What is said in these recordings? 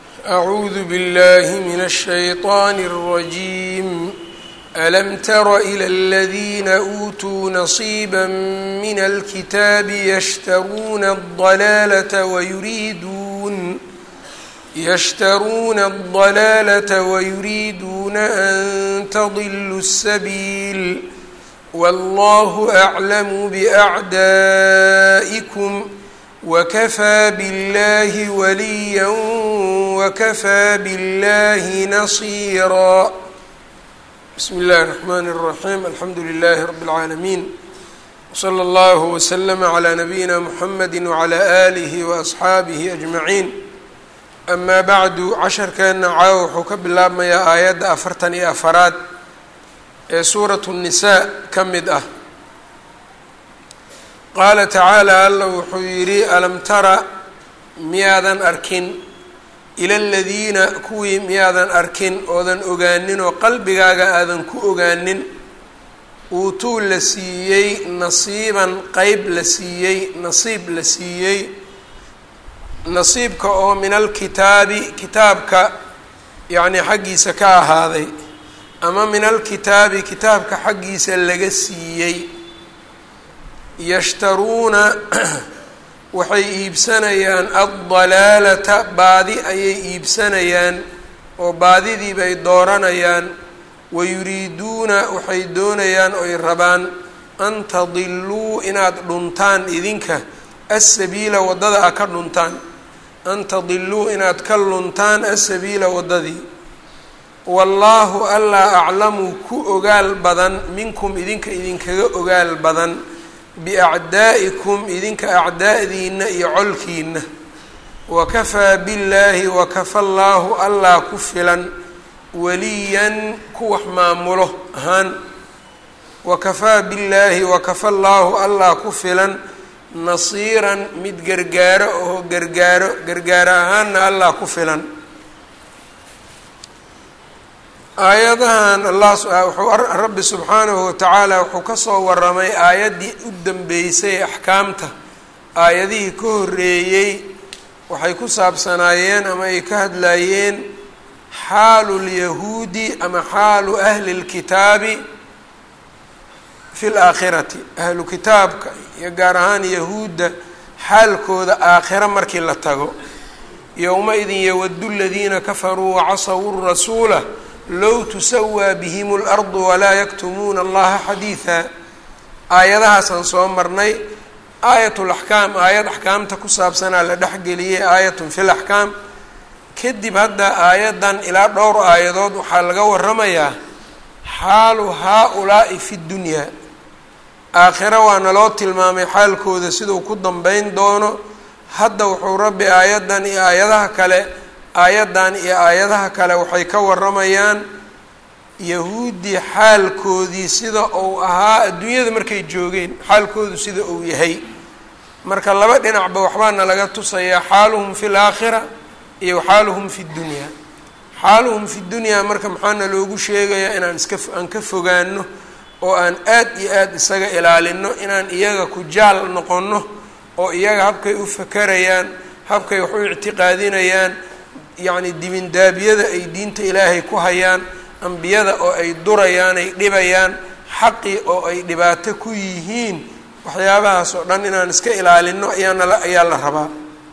أعوذ بالله من الشيطان الرجيم ألم تر إلى الذين أوتوا نصيبا من الكتاب يشترون الضلالة ويريدون يشترون الضلالة ويريدون أن تضلوا السبيل والله أعلم بأعدائكم وكفى بالله وليا وكفى بالله نصيرا بسم الله الرحمن الرحيم الحمد لله رب العالمين وصلى الله وسلم على نبينا محمد وعلى آله وأصxaabihi أجمعين أما bعdu casharkeena caawa wuxuu ka bilaabmayaa aayadda afartan iyo afaraad ee suuraة النisaa ka mid ah qaala tacaalى alla wuxuu yidhi alam tara miyaadan arkin ila aladiina kuwii miyaadan arkin oodan ogaanin oo qalbigaaga aadan ku ogaanin uutuu la siiyey nasiiban qeyb la siiyey nasiib la siiyey nasiibka oo min alkitaabi kitaabka yacnii xaggiisa ka ahaaday ama min alkitaabi kitaabka xaggiisa laga siiyey yashtaruuna waxay iibsanayaan addalaalata baadi ayay iibsanayaan oo baadidii bay dooranayaan wayuriiduuna waxay doonayaan oy rabaan an tadiluu inaad dhuntaan idinka asabiila waddada a ka dhuntaan an tadiluu inaad ka luntaan asabiila waddadii wallaahu allaa aclamu ku ogaal badan minkum idinka idinkaga ogaal badan biacdaa'ikum idinka acdaa'diina iyo colkiina wakafaa billaahi wakafa llaahu allaa ku filan waliyan ku wax maamulo ahaan wakafaa billaahi wakafa llaahu allaa ku filan nasiiran mid gargaaro oo gargaaro gargaaro ahaanna allah ku filan aayadahan allah wuxuu rabbi subxaanahu watacaala wuxuu kasoo waramay aayaddii u dambeysay axkaamta aayadihii ka horeeyey waxay ku saabsanaayeen ama ay ka hadlayeen xaalu lyahuudi ama xaalu ahli lkitaabi fi laakhirati ahlu kitaabka iyo gaar ahaan yahuudda xaalkooda aakhiro markii la tago yowma-idin yawadu ladiina kafaruu wacasawu rasuula low tusawaa bihim اlardu walaa yaktumuuna allaha xadiiثa aayadahaasaan soo marnay aayat laxkaam aayad axkaamta ku saabsanaa la dhexgeliyey aayatun fi laxkaam kadib hadda aayaddan ilaa dhowr aayadood waxaa laga waramayaa xaalu haa-ulaa'i fi ddunyaa aakhiro waa naloo tilmaamay xaalkooda siduu ku dambeyn doono hadda wuxuu rabbi aayaddan iyo aayadaha kale aayaddan iyo aayadaha kale waxay ka waramayaan yahuuddii xaalkoodii sida uu ahaa adduunyada markay joogeen xaalkoodu sida uu yahay marka laba dhinacba waxbaana laga tusayaa xaaluhum fi laakhira iyo xaaluhum fi ddunyaa xaaluhum fi dunyaa marka maxaana loogu sheegayaa inaan iska aan ka fogaano oo aan aad iyo aada isaga ilaalino inaan iyaga ku jaal noqonno oo iyaga habkay u fakarayaan habkay wax u ictiqaadinayaan yacni dibindaabyada ay diinta ilaahay ku hayaan ambiyada oo ay durayaan ay dhibayaan xaqii oo ay dhibaato ku yihiin waxyaabahaas oo dhan inaan iska ilaalino ayaanala ayaa la rabaa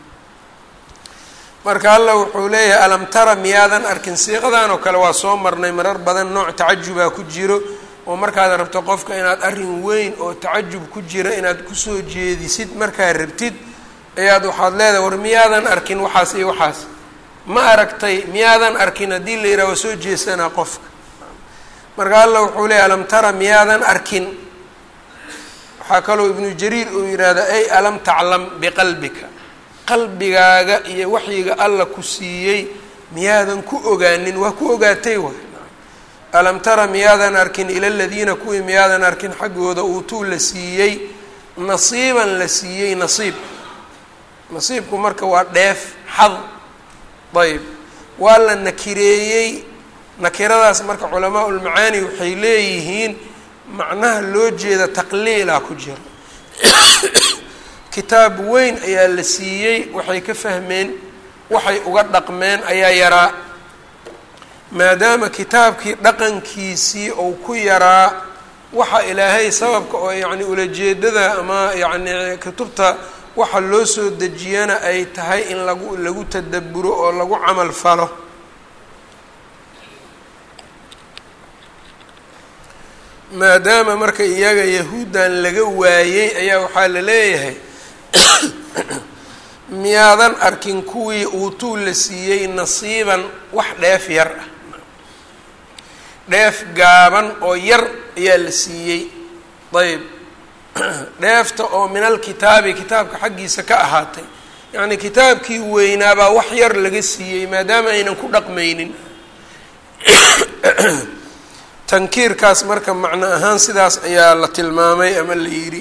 marka alla wuxuu leeyahay alam tara miyaadan arkin siiqadan oo kale waa soo marnay marar badan nooc tacajubaa ku jiro oo markaad rabto qofka inaad arrin weyn oo tacajub ku jira inaad kusoo jeedisid markaad rabtid ayaad waxaad leedahay war miyaadan arkin waxaas iyo waxaas ma aragtay miyaadan arkin haddii la yidhaha waa soo jeesanaa qofka marka alla wuxuu leeyahy alam tara miyaadan arkin waxaa kaloo ibnu jariir uu yidhaahda ay alam taclam biqalbika qalbigaaga iyo waxyiga alla ku siiyey miyaadan ku ogaanin waa ku ogaatay waay alam tara miyaadan arkin ila ladiina kuwii miyaadan arkin xaggooda uutuu la siiyey nasiiban la siiyey nasiib nasiibku marka waa dheef xad ayb waa la nakireeyey nakiradaas marka culamaa ulmacaani waxay leeyihiin macnaha loo jeeda taqliila ku jira kitaab weyn ayaa la siiyey waxay ka fahmeen waxay uga dhaqmeen ayaa yaraa maadaama kitaabkii dhaqankiisii uu ku yaraa waxa ilaahay sababka oo yacni ulajeedada ama yacni kutubta waxa loo soo dejiyana ay tahay in lagu lagu tadaburo oo lagu camal falo maadaama marka iyaga yahuuddan laga waayey ayaa waxaa la leeyahay miyaadan arkin kuwii uutuu la siiyey nasiiban wax dheef yar ah dheef gaaban oo yar ayaa la siiyey ayb dheefta oo min alkitaabi kitaabka xaggiisa ka ahaatay yacnii kitaabkii weynaabaa wax yar laga siiyey maadaama aynan ku dhaqmaynin tankiirkaas marka macno ahaan sidaas ayaa la tilmaamay ama la yidhi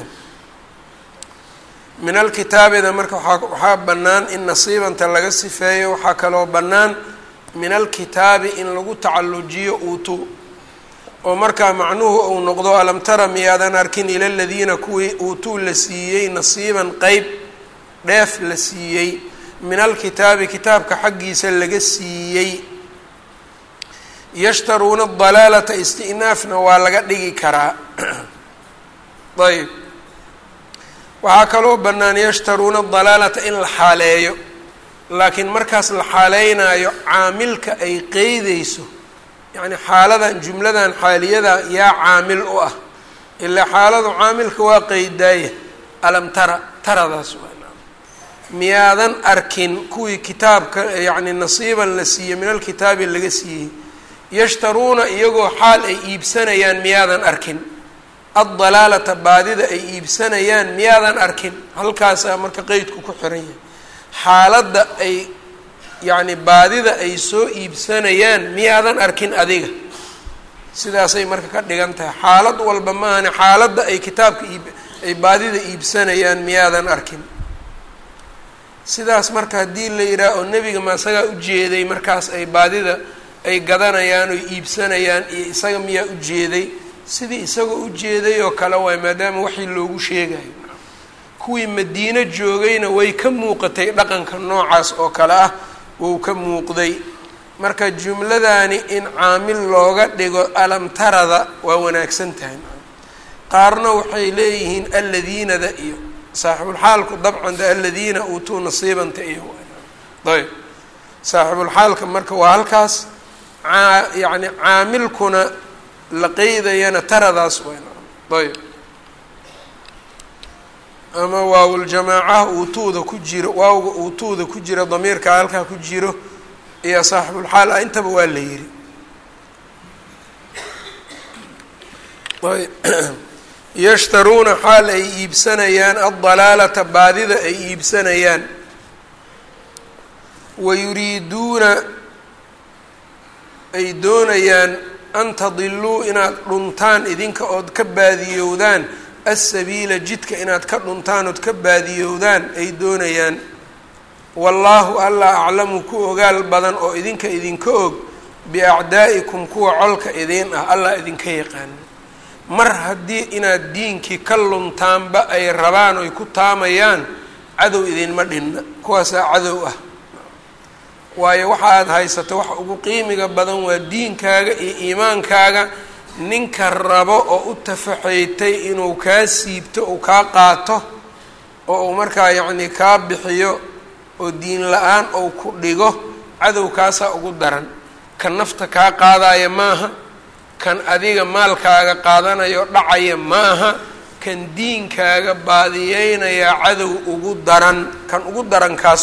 min alkitaabida marka waaa waxaa bannaan in nasiibanta laga sifeeyo waxaa kaloo bannaan min alkitaabi in lagu tacallujiyo uutu oo markaa macnuhu uu noqdo alam tara miyaadan arkin ila ladiina kuwii uutuu la siiyey nasiiban qeyb dheef la siiyey min alkitaabi kitaabka xaggiisa laga siiyey yashtaruuna dalaalata isti'naafna waa laga dhigi karaa ayb waxaa kaloo bannaan yashtaruuna dalaalata in la xaaleeyo laakiin markaas la xaaleynayo caamilka ay qeydeyso yacni xaaladan jumladan xaaliyada yaa caamil u ah ilaa xaaladu caamilka waa qeydaaya alam tara taradaas waa miyaadan arkin kuwii kitaabka yacni nasiiban la siiyey min alkitaabi laga siiyey yashtaruuna iyagoo xaal ay iibsanayaan miyaadan arkin addalaalata baadida ay iibsanayaan miyaadan arkin halkaasaa marka qeydku ku xiran yahay xaaladda ay yacni baadida ay soo iibsanayaan miyaadan arkin adiga sidaasay marka ka dhigan tahay xaalad walba maahane xaaladda ay kitaabka iib ay baadida iibsanayaan miyaadan arkin sidaas marka haddii la yidhaah oo nebiga ma isagaa ujeeday markaas ay baadida ay gadanayaan oy iibsanayaan iyo isaga miyaa ujeeday sidii isagoo ujeeday oo kale waay maadaama waxii loogu sheegayo kuwii madiino joogayna way ka muuqatay dhaqanka noocaas oo kale ah wou ka muuqday marka jumladani in caamil looga dhigo alamtarada waa wanaagsan tahay qaarna waxay leeyihiin alladiinada iyo saaxibulxaalku dabcan de aladiina uutuu nasiibanta iyo ayb saaxibulxaalka marka waa halkaas aa yacni caamilkuna la qeydayana taradaas weyn ayb ama waawuljamaacaha uutuuda ku jiro waawga uutuuda ku jira damiirka halkaa ku jiro iyo saaxibulxaal ah intaba waa la yiri yashtaruuna xaal ay iibsanayaan addalaalata baadida ay iibsanayaan wayuriiduuna ay doonayaan an tadiluu inaad dhuntaan idinka ood ka baadiyowdaan asabiila jidka inaad ka dhuntaan ood ka baadiyowdaan ay doonayaan wallaahu alla aclamu ku ogaal badan oo idinka idinka og biacdaa'ikum kuwa colka idiin ah allah idinka yaqaana mar haddii inaad diinkii ka luntaanba ay rabaan oy ku taamayaan cadow idinma dhinna kuwaasaa cadow ah waayo waxa aada haysato waxa ugu qiimiga badan waa diinkaaga iyo iimaankaaga ninka rabo oo u tafaxaytay inuu kaa siibto uu kaa qaato oo uu markaa yacnii kaa bixiyo oo diin la-aan ou ku dhigo cadowkaasaa ugu daran kan nafta kaa qaadaya maaha kan adiga maalkaaga qaadanayo dhacaya maaha kan diinkaaga baadiyeynayaa cadow ugu daran kan ugu daran kaas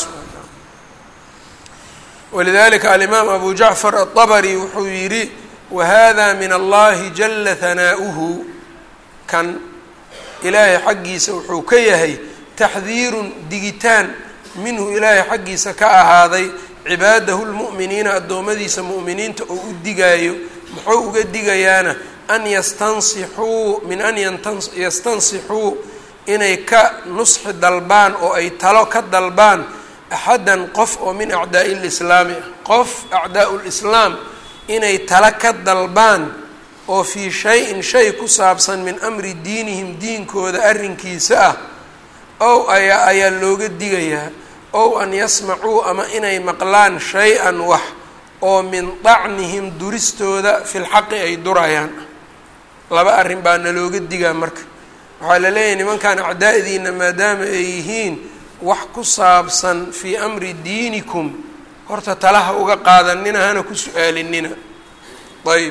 walidalika alimaam abu jacfar aلطabri wuxuu yidhi wahada min allahi jala hanaa'uhu kan ilaahay xaggiisa wuxuu ka yahay taxdiirun digitaan minhu ilaahay xaggiisa ka ahaaday cibaadahu lmu'miniina addoommadiisa mu'miniinta oo u digaayo muxuu uga digayaana an yastansixuu min an yastansixuu inay ka nusxi dalbaan oo ay talo ka dalbaan axadan qof oo min acdaa'i lislaami ah qof acdaa'u lislaam inay tala ka dalbaan oo fii shay-in shay ku saabsan min amri diinihim diinkooda arrinkiisa ah ow ayaa ayaa looga digayaa ow an yasmacuu ama inay maqlaan shay-an wax oo min dacnihim duristooda fi lxaqi ay durayaan laba arrin baa nalooga digaa marka waxaa la leeyahay nimankan acdaa'diina maadaama ay yihiin wax ku saabsan fii amri diinikum horta talaha uga qaadanina hana ku su-aalinina ayb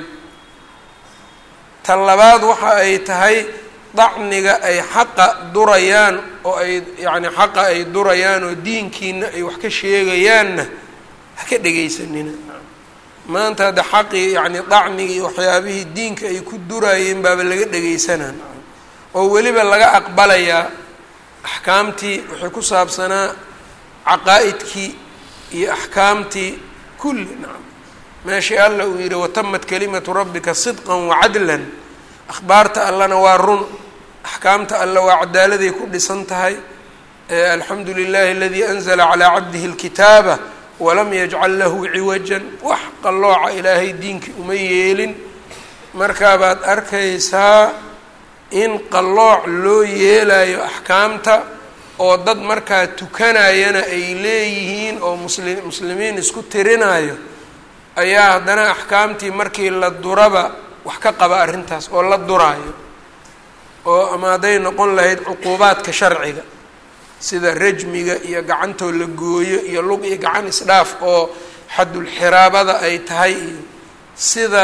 tan labaad waxa ay tahay dacniga ay xaqa durayaan oo ay yacni xaqa ay durayaan oo diinkiina ay wax ka sheegayaanna ha ka dhegaysanina maanta hadda xaqii yacni dacnigii waxyaabihii diinka ay ku duraayeen baaba laga dhegaysanaa oo weliba laga aqbalayaa axkaamtii waxay ku saabsanaa caqaa'idkii iyo axkaamtii kulli nacam meeshii alla uu yidhi watamat kalimatu rabbika sidqan wacadlan akhbaarta allana waa run axkaamta alla waa cadaaladay ku dhisan tahay alxamdu lilahi aladii anzla calaa cabdihi اlkitaaba walam yajcal lahu ciwajan wax qallooca ilaahay diinkii uma yeelin markaabaad arkaysaa in qallooc loo yeelayo axkaamta oo dad markaa tukanayana ay leeyihiin oo musli muslimiin isku tirinayo ayaa haddana axkaamtii markii la duraba wax ka qaba arrintaas oo la duraayo oo ama hadday noqon lahayd cuquubaadka sharciga sida rajmiga iyo gacantoo la gooyo iyo lug iyo gacan isdhaaf oo xadulxiraabada ay tahay iyo sida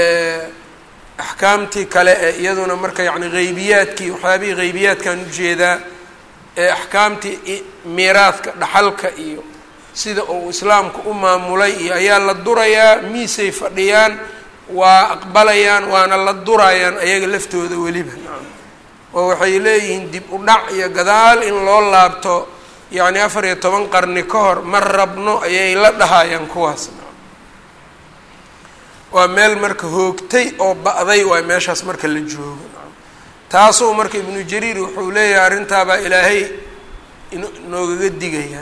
axkaamtii kale ee iyaduna marka yacni haybiyaadkii waxyaabihii haybiyaadkan ujeedaa ee axkaamtii miiraadka dhaxalka iyo sida uu islaamku u maamulay iyo ayaa la durayaa miisay fadhiyaan waa aqbalayaan waana la durayaan ayaga laftooda weliba oo waxay leeyihiin dib u dhac iyo gadaal in loo laabto yacni afar iyo toban qarni ka hor ma rabno ayay la dhahayaan kuwaas waa meel marka hoogtay oo ba'day waay meeshaas marka la joogo taasuu marka ibnu jariir wuxuu leeyahay arrintaabaa ilaahay inoogaga digaya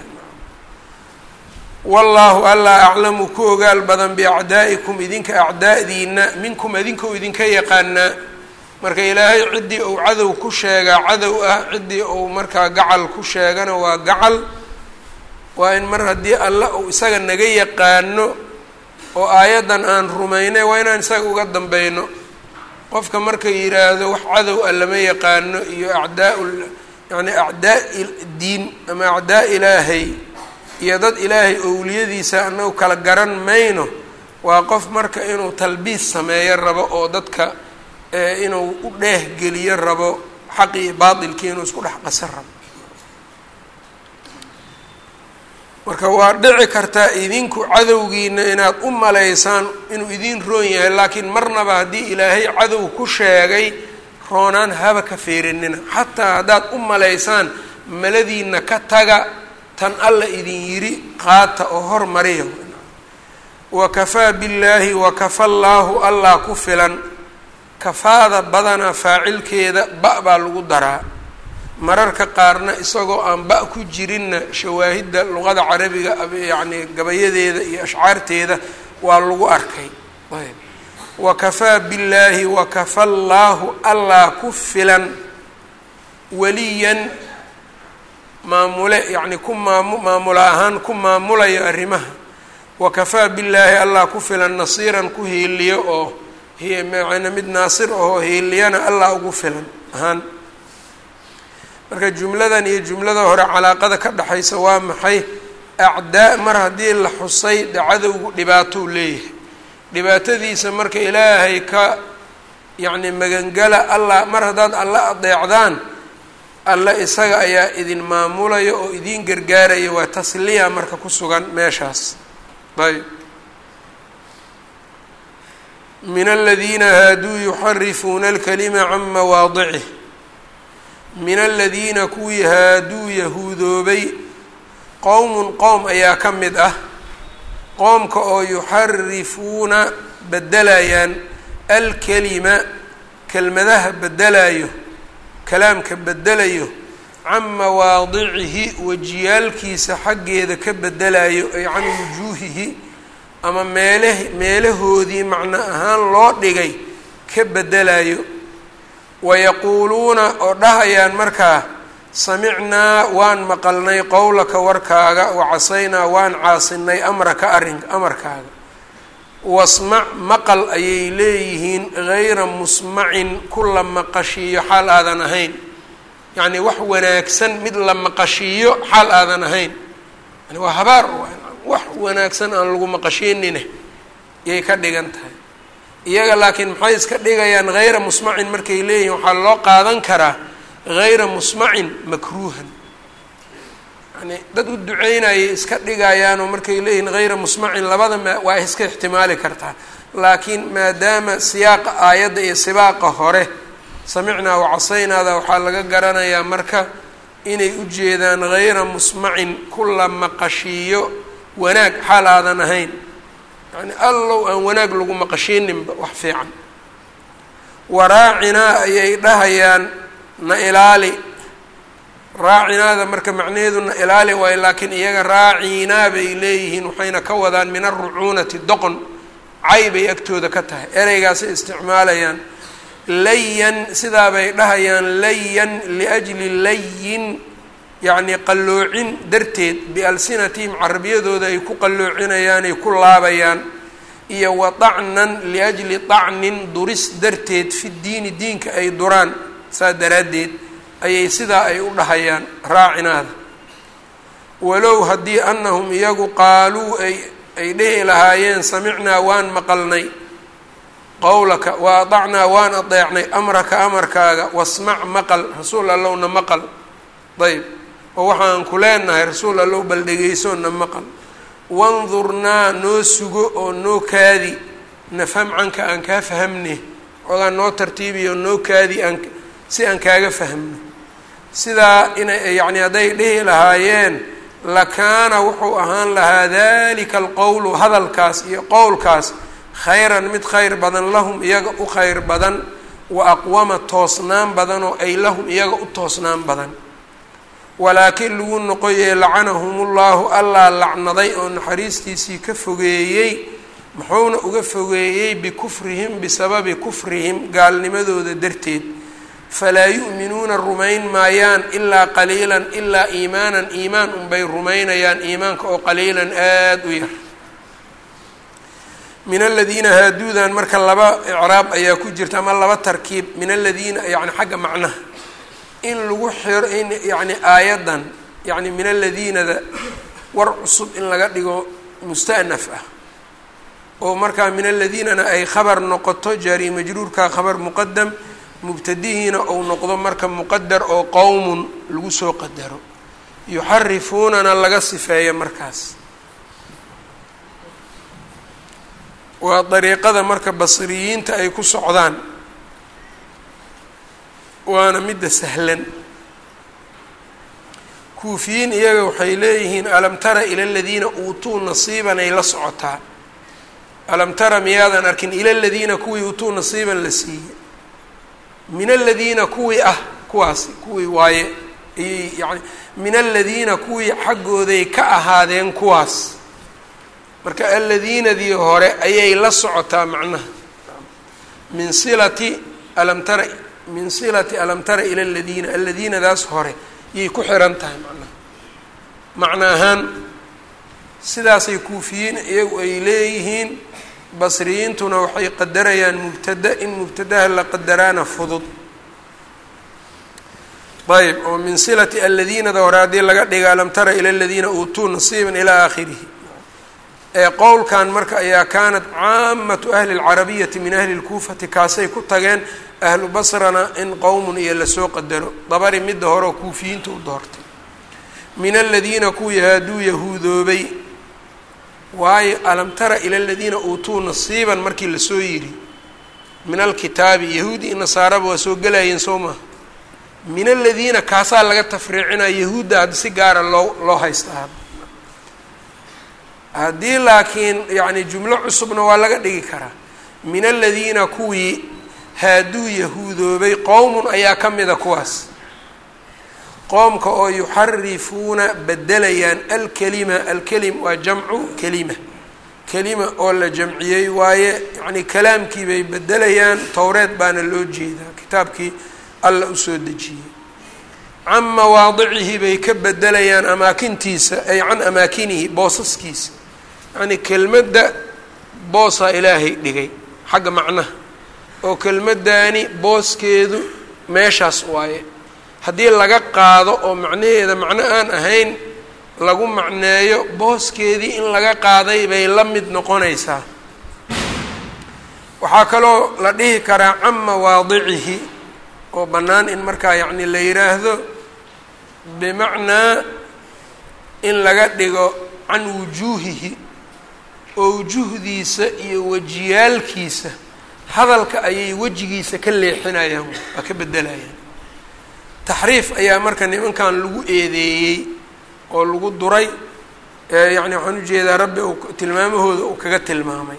wallaahu allaa aclamu ku ogaal badan biacdaa'ikum idinka acdaa'diina minkum idinkau idinka yaqaanaa marka ilaahay ciddii uu cadow ku sheegaa cadow ah ciddii uu markaa gacal ku sheegana waa gacal waa in mar haddii alla uu isaga naga yaqaano oo aayaddan aan rumaynay waa inaan isaga uga dambeyno qofka marka yidhaahdo wax cadow ah lama yaqaano iyo acdaa yani acdaa diin ama acdaa ilaahay iyo dad ilaahay owliyadiisa anagu kala garan mayno waa qof marka inuu talbiis sameeyo rabo oo dadka inuu u dheehgeliyo rabo xaqi iyo baatilkii inuu isku dhex qasan rabo marka waa dhici kartaa idinku cadowgiina inaad u malaysaan inuu idin roon yahay laakiin marnaba haddii ilaahay cadow ku sheegay roonaan haba ka feerinina xataa haddaad u malaysaan maladiina ka taga tan alla idin yidhi qaata oo hormariya wakafaa billaahi wakafa llaahu allah ku filan kafaada badanaa faacilkeeda ba- baa lagu daraa mararka qaarna isagoo aan ba- ku jirinna shawaahidda luqada carabiga yacni gabayadeeda iyo ashcaarteeda waa lagu arkay ayb wakafaa billaahi wakafa llaahu allah ku filan weliyan maamule yacni ku maamu maamula ahaan ku maamulayo arrimaha wakafaa billaahi allah ku filan nasiiran ku hiiliyo oo hmana mid naasir ahoo hiiliyana allah ugu filan ahaan marka jumladan iyo jumlada hore calaaqada ka dhexaysa waa maxay acdaa mar haddii la xusay de cadowgu dhibaatou leeyahay dhibaatadiisa marka ilaahay ka yacni magangala allah mar haddaad alla adeecdaan alle isaga ayaa idin maamulaya oo idin gargaaraya waa tasliya marka ku sugan meeshaas ayb min aladiina haaduu yuxarifuuna alkalima can mawaadicih min aladiina kuwii haaduu yahuudoobay qowmun qowm ayaa ka mid ah qoomka oo yuxarifuuna bedelayaan alkalima kelmadaha bedelayo kalaamka bedelayo can mawaadicihi wajiyaalkiisa xaggeeda ka bedelayo ay can wujuuhihi ama meeleh meelahoodii macno ahaan loo dhigay ka bedelayo wayaquuluuna oo dhahayaan markaa samicnaa waan maqalnay qowlaka warkaaga wacasaynaa waan caasinay amraka arrin amarkaaga wasmac maqal ayay leeyihiin gayra musmacin ku la maqashiiyo xaal aadan ahayn yacnii wax wanaagsan mid la maqashiiyo xaal aadan ahayn yani waa habaar wax wanaagsan aan lagu maqashiinine yay ka dhigan tahay iyaga laakiin maxay iska dhigayaan hayra musmacin markay leeyihiin waxaa loo qaadan karaa hayra musmacin makruuhan yani dad u duceynayay iska dhigayaanoo markay leeyihiin hayra musmacin labada ma waa iska ixtimaali kartaa laakiin maadaama siyaaqa aayadda iyo sibaaqa hore samicnaa wacasaynaada waxaa laga garanayaa marka inay u jeedaan hayra musmacin ku la maqashiiyo wanaag xaal aadan ahayn yani allow aan wanaag lagu maqashiininba wax fiican waraacinaa ayay dhahayaan na ilaali raacinaada marka macnaheedu na ilaali waayo laakiin iyaga raacinaa bay leeyihiin waxayna ka wadaan min arucuunati doqon cay bay agtooda ka tahay ereygaasay isticmaalayaan layan sidaa bay dhahayaan layan liajli layin yacni qalloocin darteed bialsinatihim carabiyadooda ay ku qalloocinayaan ay ku laabayaan iyo wa dacnan liajli dacnin duris darteed fi diini diinka ay duraan saa daraaddeed ayay sidaa ay u dhahayaan raacinaada walow haddii annahum iyagu qaaluu ay ay dhihi lahaayeen samicnaa waan maqalnay qowlaka wa adacnaa waan adeecnay amraka amarkaaga wasmac maqal rasuul allowna maqal ayb oo waxaan ku leenahay rasuul allow bal dhegeysoona maqal wandurnaa noo sugo oo noo kaadi nafham canka aan kaa fahamne ogaa noo tartiibiyo noo kaadi aan si aan kaaga fahmno sidaa inay yacni hadday dhihi lahaayeen lakaana wuxuu ahaan lahaa dalika alqowlu hadalkaas iyo qowlkaas khayran mid khayr badan lahum iyaga u khayr badan wa aqwama toosnaan badan oo ay lahum iyaga u toosnaan badan walaakiin lagu noqoyee lacanahumullahu allaa lacnaday oo naxariistiisii ka fogeeyey muxuuna uga fogeeyey bikufrihim bisababi kufrihim gaalnimadooda darteed falaa yu'minuuna rumayn maayaan ilaa qaliilan ilaa iimaanan iimaan unbay rumaynayaan iimaanka oo qaliilan aada u yar min aladiina haaduudan marka laba icraab ayaa ku jirta ama laba tarkiib min aladiina yani xagga macnaha in lagu xiro in yani aayaddan yani min aladiinada war cusub in laga dhigo musta'naf ah oo markaa min aladiinana ay khabar noqoto jaari majruurka khabar muqadam mubtadihiina ou noqdo marka muqadar oo qowmun lagu soo qadaro yuxarifuunana laga sifeeyo markaas waa dariiqada marka basriyiinta ay ku socdaan waana midda sahlan kuufiyiin iyaga waxay leeyihiin alam tara ila aladiina uutuu nasiiban ay la socotaa alam tara miyaadan arkin ila aladiina kuwii uutuu nasiiban la siiyey min aladiina kuwii ah kuwaasi kuwii waaye ayay yani min aladiina kuwii xaggooday ka ahaadeen kuwaas marka aladiinadii hore ayay la socotaa macnaha min silati alam tara min silati alam tara ila aladiina aladiinadaas hore yay ku xiran tahay macnaha macna ahaan sidaasay kuufiyiin iyagu ay leeyihiin basriyiintuna waxay qadarayaan mubtada in mubtadaha la qadaraana fudud ayb oo min silati aladiinada hore haddii laga dhiga alam tara ila aladiina uutuu nasiiban ilaa aakhirihi ee qowlkan marka ayaa kaanat caamatu ahli اlcarabiyati min ahli اlkuufati kaasay ku tageen ahlu basrana in qowmun iyo lasoo qadaro dabari midda hore oo kuufiyiinta u doortay min aladiina kuwii haaduu yahuudoobay waayo alam tara ila aladiina uutuu nasiiban markii lasoo yidhi min alkitaabi yahuudi i nasaaraba waa soo gelayeen soo maha min aladiina kaasaa laga tafriicinaya yahuudda hadda si gaara loo loo haystaa haddii laakiin yacni jumlo cusubna waa laga dhigi karaa min aladiina kuwii haaduu yahuudoobay qowmun ayaa ka mida kuwaas qoomka oo yuxarifuuna bedelayaan alkelima alkelim waa jamcu kelima kelima oo la jamciyey waaye yacni kalaamkii bay bedelayaan towreed baana loo jeedaa kitaabkii alla usoo dejiyey can mawaadicihi bay ka bedelayaan amaakintiisa ay can amaakinihi boosaskiisa yacnii kelmadda boosaa ilaahay dhigay xagga macnaha oo kelmaddaani booskeedu meeshaas waaye haddii laga qaado oo macnaheeda macno aan ahayn lagu macneeyo booskeedii in laga qaaday bay la mid noqonaysaa waxaa kaloo la dhihi karaa can mawaadicihi oo bannaan in markaa yacni la yidhaahdo bimacnaa in laga dhigo can wujuuhihi oo wujuhdiisa iyo wejiyaalkiisa hadalka ayay wejigiisa ka leexinayaan waa ka bedelayaan taxriif ayaa marka nimankan lagu eedeeyey oo lagu duray yacni waxaan ujeedaa rabbi uu tilmaamahooda uu kaga tilmaamay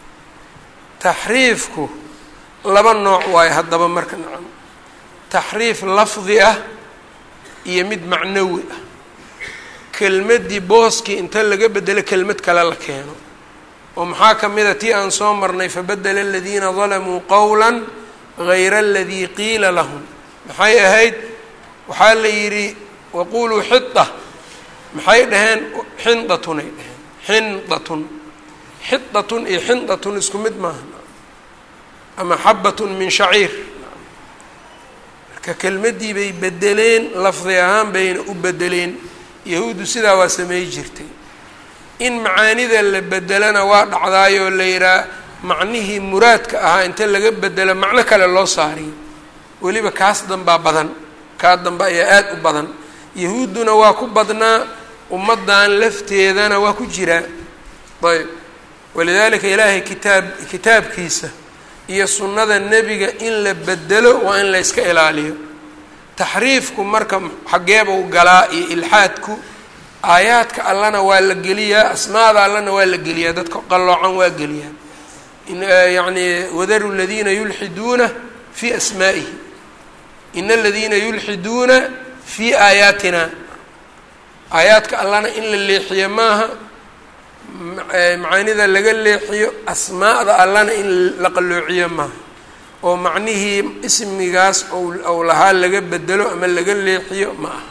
taxriifku laba nooc waayo haddaba marka nacam taxriif lafdi ah iyo mid macnawi ah kelmaddii booskii inta laga bedelo kelmad kale la keeno oo maxaa ka mid a tii aan soo marnay fabadela aladiina dalamuu qowla gayra aladii qiila lahum maxay ahayd waxaa la yidhi waquluu xida maxay dhaheen xindatunay dhaheen xindatun xidatun iyo xindatun isku mid maaha ama xabatun min shaciir marka kelmaddii bay bedeleen lafdi ahaan bayna u bedeleen yahuuddu sidaa waa samey jirtay in macaanida la bedelana waa dhacdaayoo la yidhaha macnihii muraadka ahaa inta laga bedelo macno kale loo saariyo weliba kaas dambaa badan kaa dambe ayaa aada u badan yahuudduna waa ku badnaa ummaddan lafteedana waa ku jiraa ayb walidaalika ilaahay kitaab kitaabkiisa iyo sunnada nebiga in la bedelo waa in la yska ilaaliyo taxriifku marka xaggeebuu galaa iyo ilxaadku aayaadka allana waa la geliyaa asmaada allana waa la geliyaa dadka qalloocan waa geliyaa yacni wadaru ladiina yulxiduuna fii asmaa'ihi in aladiina yulxiduuna fii aayaatina aayaadka allana in la leexiyo maaha macaanida laga leexiyo asmaa'da allana in la qalloociyo maaha oo macnihii ismigaas ou lahaa laga bedelo ama laga leexiyo ma aha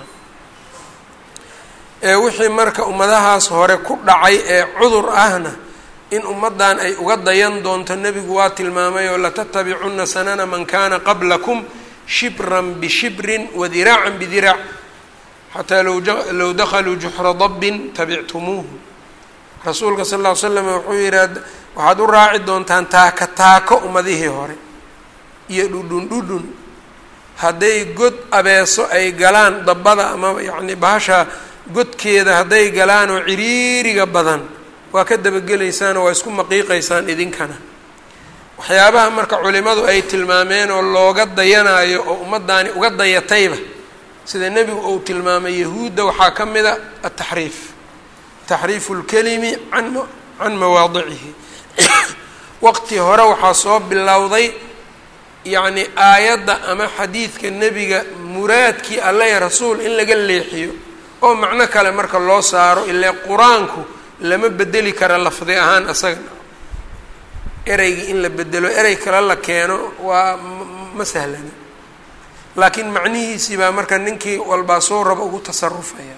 ee wixii marka ummadahaas hore ku dhacay ee cudur ahna in ummaddan ay uga dayan doonto nebigu waa tilmaamay oo latattabicunna sanana man kana qablakum shibran bishibrin wadiraacan bidiraac xataa low dakhaluu juxra dabbin tabictumuuhu rasuulka sal ll ly slam wuxuu yidhi waxaad u raaci doontaan taaka taako ummadihii hore iyo dhudhun dhudhun hadday god abeeso ay galaan dabbada ama yacni bahasha godkeeda hadday galaan oo ciriiriga badan waa ka dabagelaysaan oo waa isku maqiiqaysaan idinkana waxyaabaha marka culimadu ay tilmaameen oo looga dayanayo oo ummaddaani uga dayatayba sida nebigu uu tilmaamay yahuudda waxaa ka mid a ataxriif taxriifu lkelimi an can mawaadicihi waqti hore waxaa soo bilowday yacni aayadda ama xadiidka nebiga muraadkii alla ee rasuul in laga leexiyo oo macno kale marka loo saaro ilaa qur-aanku lama bedeli kara lafdi ahaan asagana ereygii in la bedelo erey kale la keeno waa ma sahlana laakiin macnihiisii baa marka ninkii walbaa soo raba ugu tasarufaya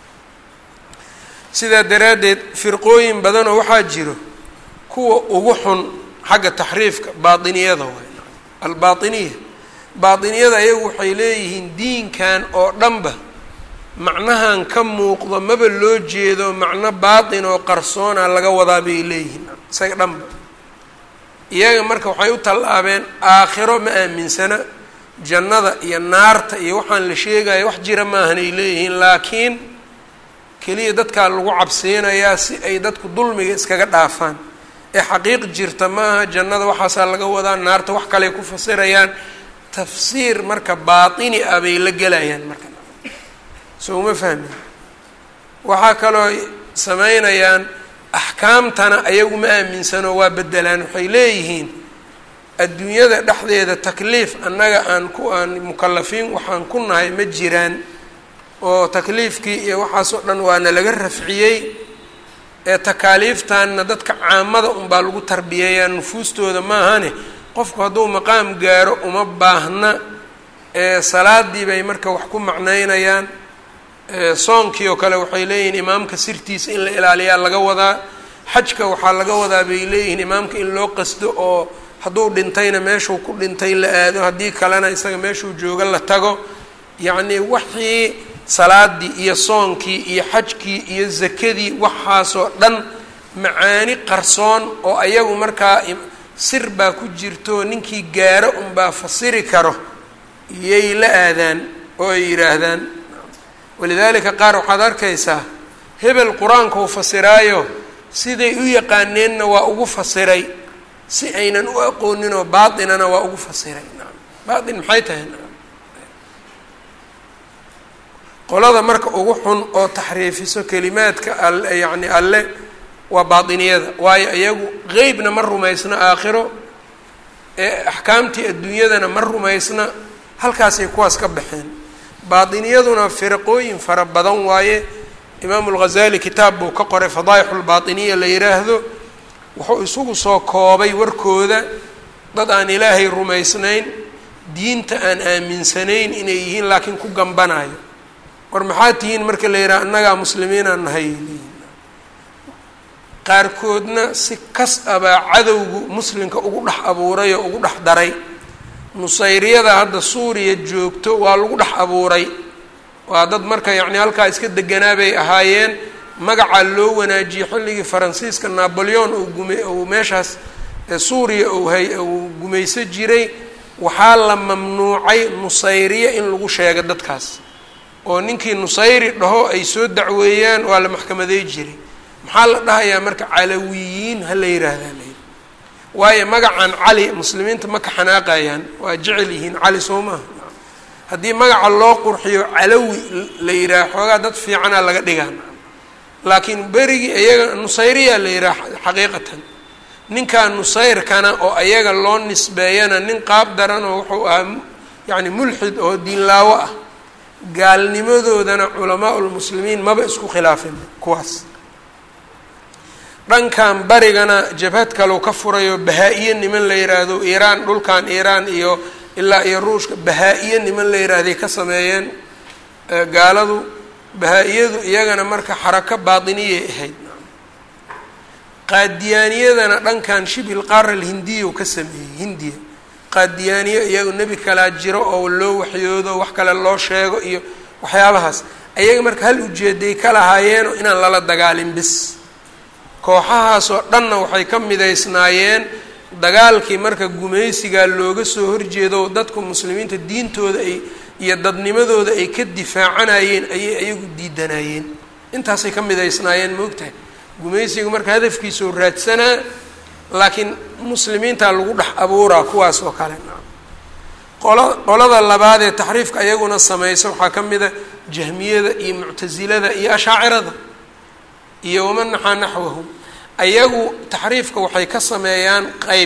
sidaa daraaddeed firqooyin badanoo waxaa jiro kuwa ugu xun xagga taxriifka baatiniyada waay albaatiniya baatiniyada ayagu waxay leeyihiin diinkan oo dhanba macnahan ka muuqdo maba loo jeedo macno baatin oo qarsoona laga wadaa bay leeyihiin isaga dhanba iyaga marka waxay u tallaabeen aakhiro ma aaminsana jannada iyo naarta iyo waxaan la sheegaya wax jira maahan ay leeyihiin laakiin keliya dadkaa lagu cabsiinayaa si ay dadku dulmiga iskaga dhaafaan ee xaqiiq jirta maaha jannada waxaasaa laga wadaa naarta wax kaley ku fasirayaan tafsiir marka baatini ah bay la gelayaan marka so uma fahmin waxaa kaloo sameynayaan axkaamtana ayagu ma aaminsano waa bedelaan waxay leeyihiin adduunyada dhexdeeda takliif annaga aan ku aan mukalafiin waxaan ku nahay ma jiraan oo takliifkii iyo waxaasoo dhan waana laga rafciyey ee takaaliiftanna dadka caamada unbaa lagu tarbiyeeyaa nufuustooda maahane qofku hadduu maqaam gaaro uma baahna salaadii bay marka wax ku macnaynayaan soonkii oo kale waxay leeyihiin imaamka sirtiisa in la ilaaliyaa laga wadaa xajka waxaa laga wadaa bay leeyihiin imaamka in loo qasdo oo hadduu dhintayna meeshuu ku dhintay la aado haddii kalena isaga meeshuu jooga la tago yacnii wixii salaadii iyo soonkii iyo xajkii iyo zakadii waxaasoo dhan macaani qarsoon oo ayagu markaa sir baa ku jirto ninkii gaaro unbaa fasiri karo iyay la aadaan oo ay yidhaahdaan walidaalika qaar waxaad arkaysaa hebel qur-aanka uu fasiraayo siday u yaqaaneenna waa ugu fasiray si aynan u aqooninoo baatinana waa ugu fasiray naam baatin maxay tahay naam qolada marka ugu xun oo taxriifiso kelimaadka al yacni alle waa baatiniyada waayo iyagu qeybna ma rumaysna aakhiro ee axkaamtii adduunyadana ma rumaysna halkaasay kuwaas ka baxeen baatiniyaduna firaqooyin fara badan waaye imaamu lghazali kitaab buu ka qoray fadaayixu lbaatiniya la yidhaahdo wuxuu isugu soo koobay warkooda dad aan ilaahay rumaysnayn diinta aan aaminsanayn inay yihiin laakiin ku gambanayo war maxaa tihiin marka la yidhaha annagaa muslimiinaan nahay qaarkoodna si kas abaa cadowgu muslimka ugu dhex abuuray oo ugu dhex daray nusayriyada hadda suuriya joogto waa lagu dhex abuuray waa dad marka yacni halkaa iska deganaa bay ahaayeen magacaa loo wanaajiyey xilligii faransiiska naboleon uu gume uu meeshaas suuriya uu hay uu gumayso jiray waxaa la mamnuucay nusayriya in lagu sheego dadkaas oo ninkii nusayri dhaho ay soo dacweeyaan waa la maxkamaday jiray maxaa la dhahayaa marka calawiyiin ha la yidhaahdaa la yidhi waayo magacan cali muslimiinta ma ka xanaaqayaan waa jecel yihiin cali soo maaha haddii magaca loo qurxiyo calawi la yidhaha xoogaa dad fiicanaa laga dhigaa laakiin berigii iyaga nusayriyaa la yidhaha xaqiiqatan ninkaa nusayrkana oo ayaga loo nisbeeyana nin qaab daran oo wuxuu ahaa yacni mulxid oo diinlaawo ah gaalnimadoodana culamaa ulmuslimiin maba isku khilaafin kuwaas dhankan barigana jabhad kalau ka furayo bahaa-iyo niman la yidhaahdo iiraan dhulkan iiraan iyo ilaa iyo ruushka bahaa-iyo niman la yidhaahday ka sameeyeen gaaladu bahaa-iyadu iyagana marka xarako baatiniyay ahayd qaadiyaaniyadana dhankan shibil qaara alhindiya u ka sameeyey hindiya qaadiyaaniyo iyagu nebi kalaa jiro oo loo waxyoodo wax kale loo sheego iyo waxyaabahaas ayaga marka hal ujeeday ka lahaayeenoo inaan lala dagaalin bis kooxahaasoo dhanna waxay ka midaysnaayeen dagaalkii marka gumaysigaa looga soo horjeedo dadku muslimiinta diintooda ay iyo dadnimadooda ay ka difaacanayeen ayay ayagu diidanayeen intaasay ka midaysnaayeen moogtahay gumaysiga marka hadafkiisao raadsanaa laakiin muslimiintaa lagu dhex abuuraa kuwaas oo kale qola qolada labaad ee taxriifka ayaguna samaysa waxaa ka mid a jahmiyada iyo muctasilada iyo ashaacirada iyo waman naxaa naxwahum ayagu taxriifka waxay ka sameeyaan qeyb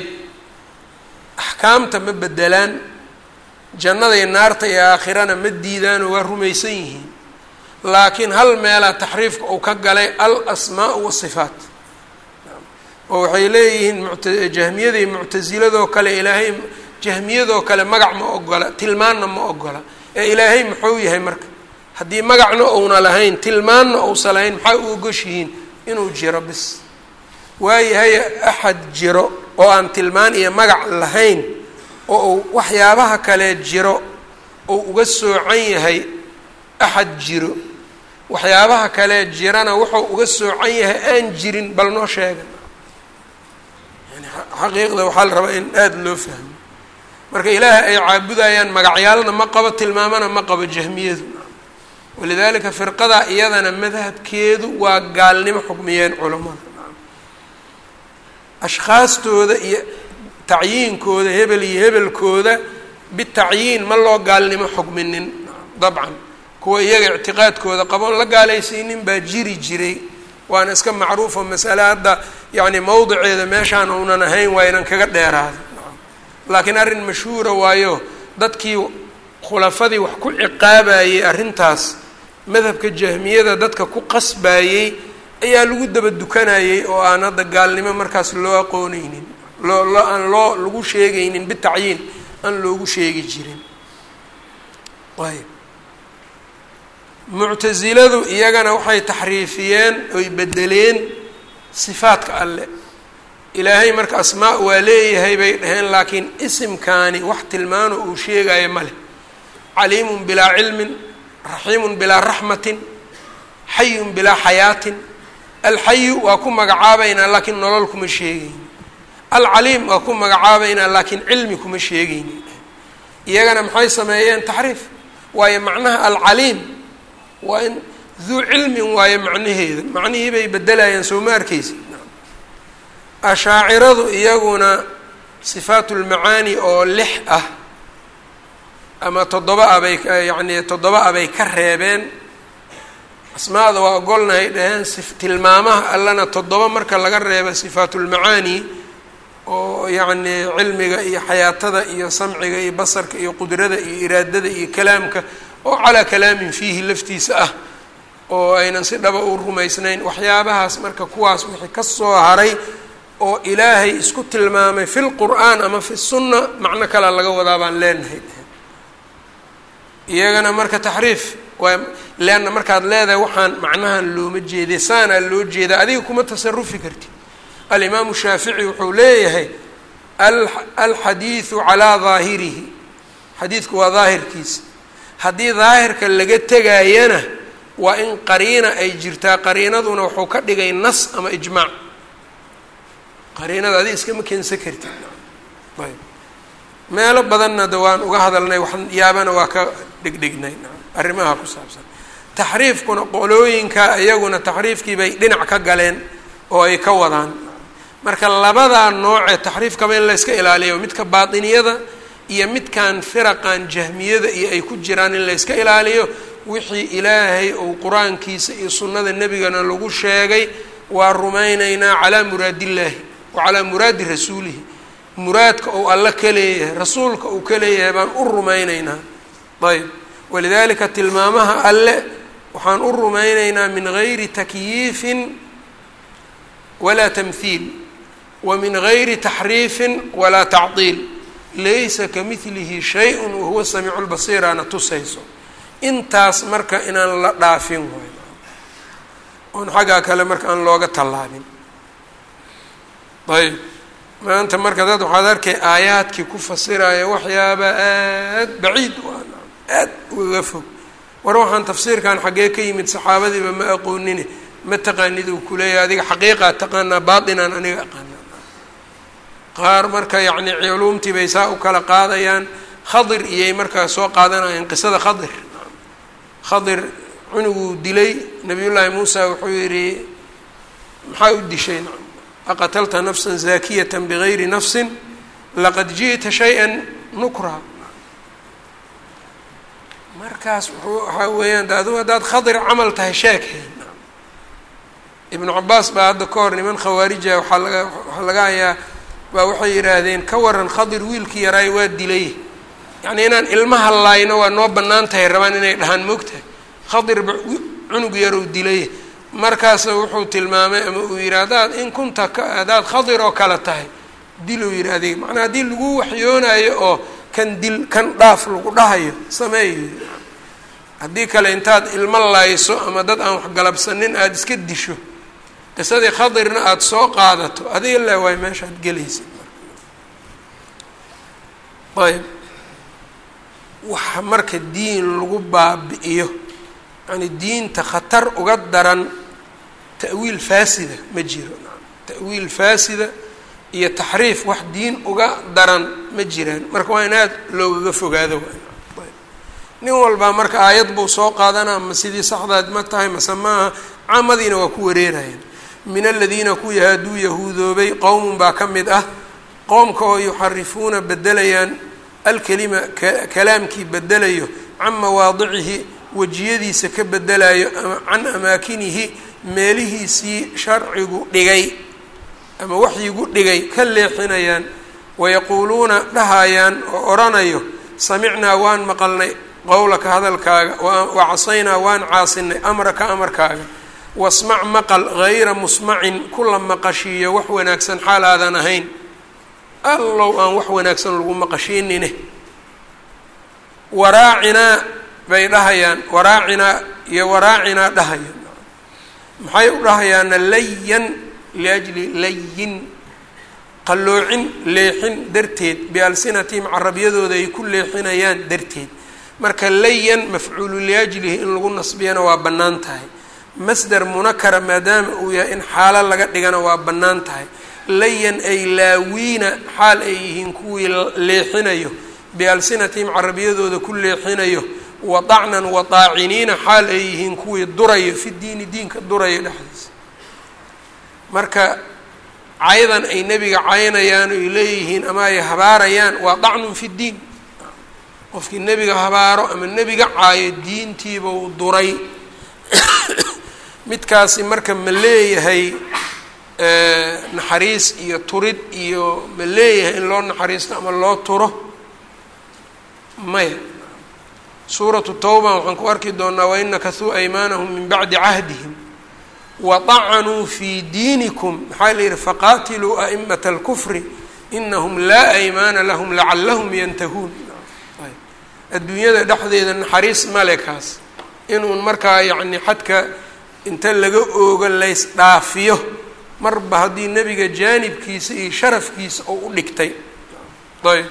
axkaamta ma bedelaan jannada iyo naarta iyo aakhirana ma diidaanoo waa rumaysan yihiin laakiin hal meelaa taxriifka uu ka galay al asmaa wasifaat oo waxay leeyihiin muta jahmiyada iyo muctasiladoo kale ilaahay jahmiyadoo kale magac ma ogola tilmaanna ma ogola ee ilaahay muxuu yahay marka haddii magacna uuna lahayn tilmaanna uusa lahayn maxaa u ogoshihiin inuu jiro bis waayahay axad jiro oo aan tilmaan iyo magac lahayn oo uu waxyaabaha kale jiro uu uga soocan yahay axad jiro waxyaabaha kale jirana wuxuu uga soocan yahay aan jirin bal noo sheegan yani xaqiiqda waxaa la rabaa in aada loo fahmo marka ilaahay ay caabudayaan magacyaalna ma qabo tilmaamana ma qabo jahmiyadu walidaalika firqadaa iyadana madhabkeedu waa gaalnimo xukmiyeen culammada ashkhaastooda iyo tacyiinkooda hebel iyo hebelkooda bitacyiin ma loo gaalnimo xukminin dabcan kuwa iyaga ictiqaadkooda qaboon la gaalaysiinin baa jiri jiray waana iska macruufo masale hadda yacni mowdiceeda meeshaan uunan ahayn waa inan kaga dheeraado laakiin arrin mashhuura waayo dadkii khulafadii wax ku ciqaabayey arrintaas madhabka jahmiyada dadka ku qasbayey ayaa lagu daba dukanayey oo aan hadda gaalnimo markaas loo aqooneynin loo loo aan loo lagu sheegaynin bitacyiin aan loogu sheegi jirin ayb muctasiladu iyagana waxay taxriifiyeen oy bedeleen sifaadka alle ilaahay marka asmaa waa leeyahay bay dhaheen laakiin isimkaani wax tilmaano uu sheegayo ma leh caliimun bilaa cilmin raxiimun bilaa raxmatin xayun bilaa xayaatin alxayu waa ku magacaabaynaa laakiin nolol kuma sheegayni alcaliim waa ku magacaabaynaa laakiin cilmi kuma sheegayni iyagana maxay sameeyeen taxriif waayo macnaha alcaliim waa in duu cilmin waayo macnaheeda macnihii bay bedelayaan soo ma arkeysi ashaaciradu iyaguna sifaatulmacaani oo lix ah ama toddoba ah bay yacni toddoba ah bay ka reebeen asmaada waa ogolnahay dhaheen tilmaamaha allana toddoba marka laga reeba sifaatulmacaani oo yacni cilmiga iyo xayaatada iyo samciga iyo basarka iyo qudrada iyo iraadada iyo kalaamka oo calaa kalaamin fiihi laftiisa ah oo aynan si dhaba u rumaysnayn waxyaabahaas marka kuwaas wixii ka soo haray oo ilaahay isku tilmaamay fi lqur'aan ama fi sunna macno kale laga wadaa baan leenahay iyagana marka taxriif waa leanna markaad leedahay waxaan macnahan looma jeeday saanaa loo jeedaa adiga kuma tasarufi kartid alimaamu shaafici wuxuu leeyahay alxadiidu calaa daahirihi xadiidku waa daahirkiisa haddii daahirka laga tegayana waa in qariina ay jirtaa qariinaduna wuxuu ka dhigay nas ama ijmaac qariinada adi iskama keensan kartid ayb meelo badanna de waan uga hadalnay waxyaabana waa ka dhegdhegnay arrimaha ku saabsan taxriifkuna qolooyinka iyaguna taxriifkii bay dhinac ka galeen oo ay ka wadaan marka labadaa noocee taxriifkaba in layska ilaaliyo midka baatiniyada iyo midkan firaqan jahmiyada iyo ay ku jiraan in layska ilaaliyo wixii ilaahay uu qur-aankiisa iyo sunnada nebigana lagu sheegay waa rumaynaynaa calaa muraadillaahi wa calaa muraadi rasuulihi muraadka uu alle ka leeyahay rasuulka uu ka leeyahay baan u rumaynaynaa ayb walidalika tilmaamaha alle waxaan u rumaynaynaa min gayri takyiifin walaa tamhiil wa min gayri taxriifin walaa tacdiil laysa kamidlihi shay-un wahuwa samiicu lbasiiraana tusayso intaas marka inaan la dhaafin waay oon xaggaa kale marka aan looga tallaabin ayb maanta marka dad waxaad arkay aayaadkii ku fasiraya waxyaaba aad baciid u ah aad ugaga fog war waxaan tafsiirkan xaggee ka yimid saxaabadiiba ma aqoonine ma taqaanid uu kuleeyahay adiga xaqiiqaa taqaanaa baatinaan aniga aqaana qaar marka yacni culuumtii bay saa u kala qaadayaan khadir iyay markaa soo qaadanayaan qisada khadir khadir cunuguu dilay nabiyullaahi muusa wuxuu yidhi maxaa u dishay aqatalta nafsan zaakiyata bigayri nafsin laqad ji'ta shay-an nukra markaas wuxuu waxaa weeyaan de adigu haddaad khadir camal tahay sheekeen ibnu cabaas baa hadda ka hor niman khawaarija waxaa laga waxaa laga hayaa baa waxay yidhaahdeen ka waran khadir wiilkii yaraay waa dilay yacni inaan ilmaha laayno waa noo bannaan tahay rabaan inay dhahaan moogtahay khadirba cunug yarow dilay markaas wuxuu tilmaamay ama uu yidhi haddaad in kunta ka haddaad khadir oo kale tahay diluu yidhi adiga macnaa haddii lagu waxyoonayo oo kan dil kan dhaaf lagu dhahayo sameeyo haddii kale intaad ilmo layso ama dad aan waxgalabsanin aada iska disho qisadii khadirna aada soo qaadato adiga le waay meeshaad gelaysid ayb waxa marka diin lagu baabi'iyo yani diinta khatar uga daran ta'wiil faasida ma jiro ta'wiil faasida iyo taxriif wax diin uga daran ma jiraan marka waa in aad loogaga fogaado nin walbaa marka aayad buu soo qaadanaa ma sidii saxdaad ma tahay mase maaha caamadiina waa ku wareerayaan min aladiina kuwii haaduu yahuudoobay qowmun baa ka mid ah qowmka oo yuxarifuuna bedelayaan alkelima kalaamkii bedelayo can mawaadicihi wejiyadiisa ka bedelayo can amaakinihi meelihiisii sharcigu dhigay ama waxyigu dhigay ka leexinayaan wayaquuluuna dhahayaan oo odhanayo samicnaa waan maqalnay qowlaka hadalkaaga wa casaynaa waan caasinay amraka amarkaaga wasmac maqal hayra musmacin kula maqashiiyo wax wanaagsan xaal aadan ahayn allow aan wax wanaagsan lagu maqashiinine waraacinaa bay dhahayaan waraacinaa iyo waraacinaa dhahayaan maxay u dhahayaana layan liajli layin qalloocin leexin darteed bialsinatihim carabyadooda ay ku leexinayaan darteed marka layan mafcuulu liajlihi in lagu nasbiyana waa bannaan tahay masder munakara maadaama uu yahay in xaalo laga dhigana waa bannaan tahay layan ay laawiina xaal ay yihiin kuwii leexinayo bialsinatihim carabiyadooda ku leexinayo wadacnan wadaaciniina xaal ay yihiin kuwii durayo fi diini diinka durayo dhexdiisa marka caydan ay nebiga caynayaan oy leeyihiin ama ay habaarayaan waa dacnun fi ddiin qofkii nebiga habaaro ama nebiga caayo diintiiba uu duray midkaasi marka ma leeyahay naxariis iyo turid iyo ma leeyahay in loo naxariisto ama loo turo maya suuratu tawba waxaan ku arki doonaa wain nakasuu aymaanahum min bacdi cahdihim wadacanuu fii diinikum maxaa la yihi faqaatiluu a'imata alkufri inahum laa aymaana lahum lacalahum yantahuun adduunyada dhexdeeda naxariis male kaas inuun markaa yacni xadka inta laga oogo lays dhaafiyo marba haddii nebiga jaanibkiisa iyo sharafkiisa oo u dhigtay ayb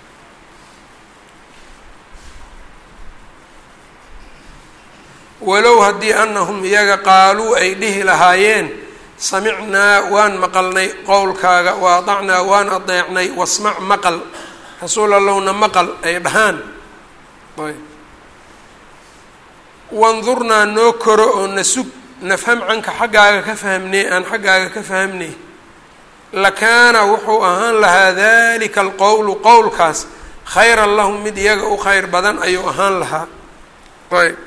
walow haddii anahum iyaga qaaluu ay dhihi lahaayeen samicnaa waan maqalnay qowlkaaga wa adacnaa waan adeecnay wasmac maqal rasuul allowna maqal ay dhahaan ayb wandurnaa noo koro oo na sug nafham canka xaggaaga ka fahmnay aan xaggaaga ka fahmnay lakaana wuxuu ahaan lahaa dalika alqowlu qowlkaas khayran lahum mid iyaga u khayr badan ayuu ahaan lahaa ayb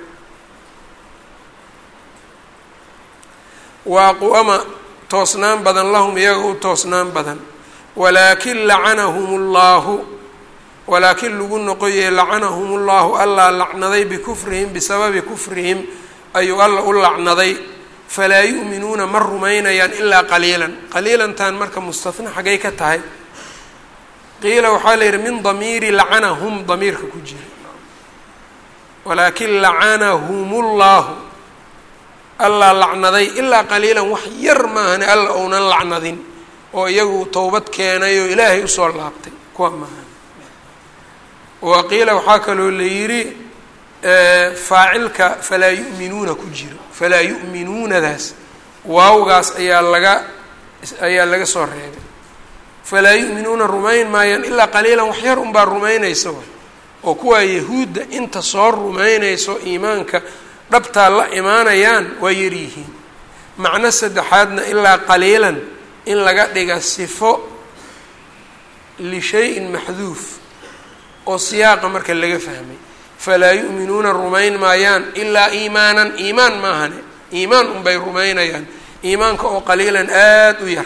waaquama toosnaan badan lahum iyaga u toosnaan badan walaakin lacanahum اllahu walaakin lagu noqoyey lacanahum اllahu allaa lacnaday bikufrihim bisababi kufrihim ayuu alla u lacnaday falaa yu'minuuna ma rumaynayaan ilaa qaliilan qaliilantan marka mustahna xaggay ka tahay qiila waxaa la yidhi min damiiri lacanahum damiirka ku jira walaakin lacanahum اllahu allaa lacnaday ilaa qaliilan wax yar maahane alla ounan lacnadin oo iyagu towbad keenay oo ilaahay usoo laabtay kuwa maahan wa qiila waxaa kaloo la yidhi faacilka falaa yu'minuuna ku jiro falaa yu'minuunadaas waawgaas ayaa laga ayaa laga soo reebay falaa yu'minuuna rumayn maayaan ilaa qaliilan wax yar unbaa rumaynaysa oo kuwaa yahuudda inta soo rumaynayso iimaanka dhabtaa la imaanayaan waa yaryihiin macno saddexaadna ilaa qaliilan in laga dhiga sifo lishay-in maxduuf oo siyaaqa marka laga fahmay falaa yu'minuuna rumayn maayaan ilaa iimaanan iimaan maahane iimaan unbay rumaynayaan iimaanka oo qaliilan aada u yar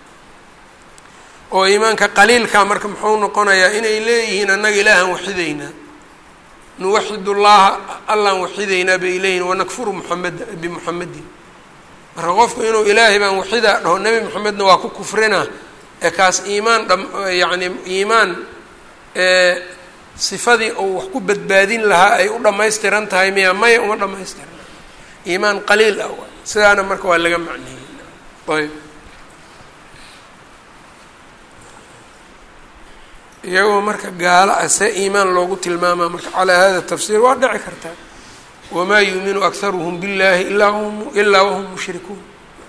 oo iimaanka qaliilkaa marka muxuu noqonayaa inay leeyihiin annaga ilaahan waxidaynaa nuwaxid ullaha allaan waxidaynaa bay leeyihin wanakfuru muxamed bimuxamedin marka qofku inuu ilaahay baan waxidaa dhaho nebi moxamedna waa ku kufrinaa ee kaas iimaan dha yacni iimaan sifadii uu wax ku badbaadin lahaa ay u dhammaystiran tahay miya maya uma dhammaystiran iimaan qaliil ah waay sidaana marka waa laga macneeyey ayb iyagoo marka gaalo ah see iimaan loogu tilmaamaa marka calaa hada tafsiir waa dhici kartaa wamaa yuuminu akharuhum biاllahi ilaa hum ilaa wahum mushrikuun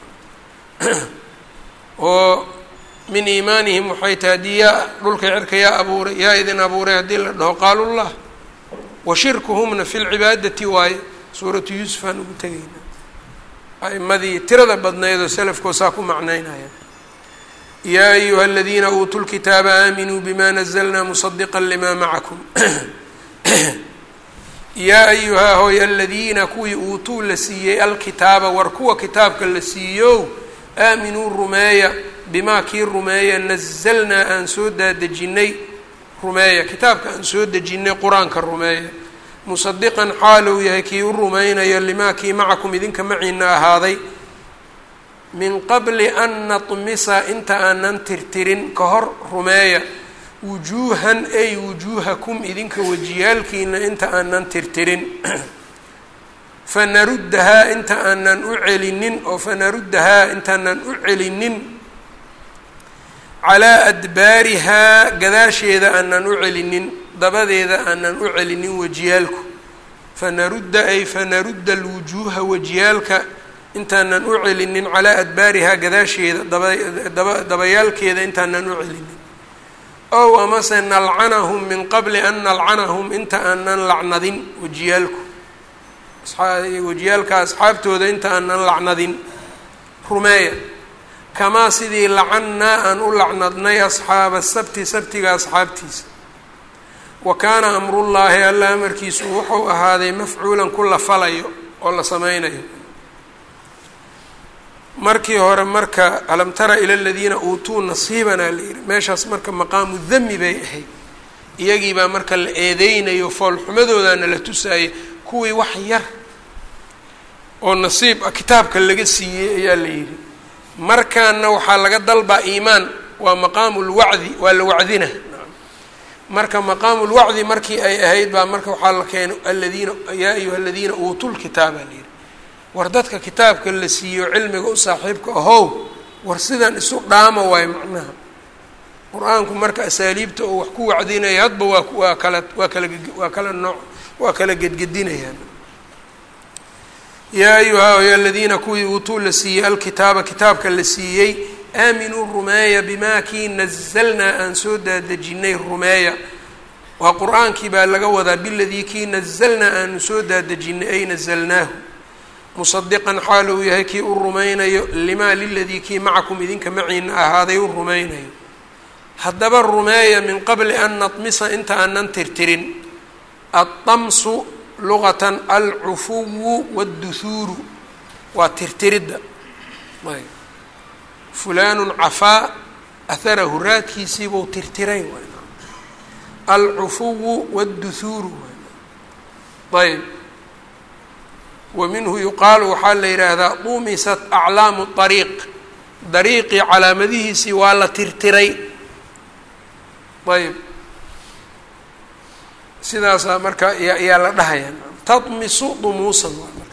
oo min iimaanihim waxay tahay haddii yaa dhulka cirka yaa abuuray yaa idin abuuray haddii la dhaho qaalu llah wa shirkuhumna fi lcibaadati waaye suuratu yuusuf aan ugu tegayna a'imadii tirada badnaydoo salafkoo saa ku macnaynaya yaa ayuha aladiina uutuu lkitaaba aaminuu bima nazlna musadiqa lima macakum yaa ayuhaa hooy aladiina kuwii uutuu la siiyey alkitaaba war kuwa kitaabka la siiyo aaminuu rumeeya bimaa kii rumeeya nazalnaa aan soo daadejinay rumeeya kitaabka aan soo dejinnay qur-aanka rumeeya musadiqan xaalou yahay kii u rumaynayo limaa kii macakum idinka maciina ahaaday min qabli an natmisa inta aanan tirtirin ka hor rumeeya wujuuhan ay wujuuhakum idinka wejiyaalkiina inta aanan tirtirin fanaruddahaa inta aanan u celinin oo fanaruddahaa intaanan u celinin calaa adbaarihaa gadaasheeda aanan u celinin dabadeeda aanan u celinin wejiyaalku fanarudda ay fanarudda alwujuuha wejiyaalka intaanan u celinin calaa adbaarihaa gadaasheeda daba dabayaalkeeda intaanan u celinin ow amase nalcanahum min qabli an nalcanahum inta aanan lacnadin wejiyaalku wejiyaalka asxaabtooda inta aanan lacnadin rumeeya kamaa sidii lacannaa aan u lacnadnay asxaaba sabti sabtiga asxaabtiisa wa kaana amrullaahi alla amarkiisu wuxuu ahaaday mafcuulan ku la falayo oo la sameynayo markii hore marka alam tara ila aladiina uutuu nasiibanaa la yihi meeshaas marka maqaamu dami bay ahayd iyagiibaa marka la eedeynayo foolxumadoodaana la tusaayay kuwii wax yar oo nasiib ah kitaabka laga siiyey ayaa la yidhi markaana waxaa laga dalbaa iimaan waa maqaamu lwacdi waa la wacdina marka maqaamu lwacdi markii ay ahayd baa marka waxaa la keenay aladiina yaa ayuha aladiina uutuu lkitaaba la yidhi war dadka kitaabka la siiyo cilmiga u saaxiibka ahow war sidan isu dhaama waayo macnaha qur-aanku marka asaaliibta oo wax ku wacdinaya hadba waa waa kala waa kala waa kala nooc waa kala gedgedinayaan yaa ayuha ya aladiina kuwii uutuu la siiyey alkitaaba kitaabka la siiyey aaminuu rumeeya bimaa kii nazalnaa aan soo daadejinay rumeeya waa qur-aankii baa laga wadaa biladii kii nazalnaa aanu soo daadejinay ay nazalnaahu musadiqan xaal uu yahay kii u rumaynayo limaa liladii kii macakum idinka maciina ahaaday u rumaynayo haddaba rumeeya min qabli an natmisa inta aanan tirtirin addamsu luqatan alcufuwu waadduhuuru waa tirtiridda ayb fulaanun cafaa aharahu raadkiisiibuu tirtiray alcufuwu waadduhuuru ayb wa minhu yuqaalu waxaa la yidhaahdaa dumisat aclaamu ariiq dariiqii calaamadihiisii waa la tirtiray ayb sidaasaa marka yaa la dhahaya tadmisu dumuusan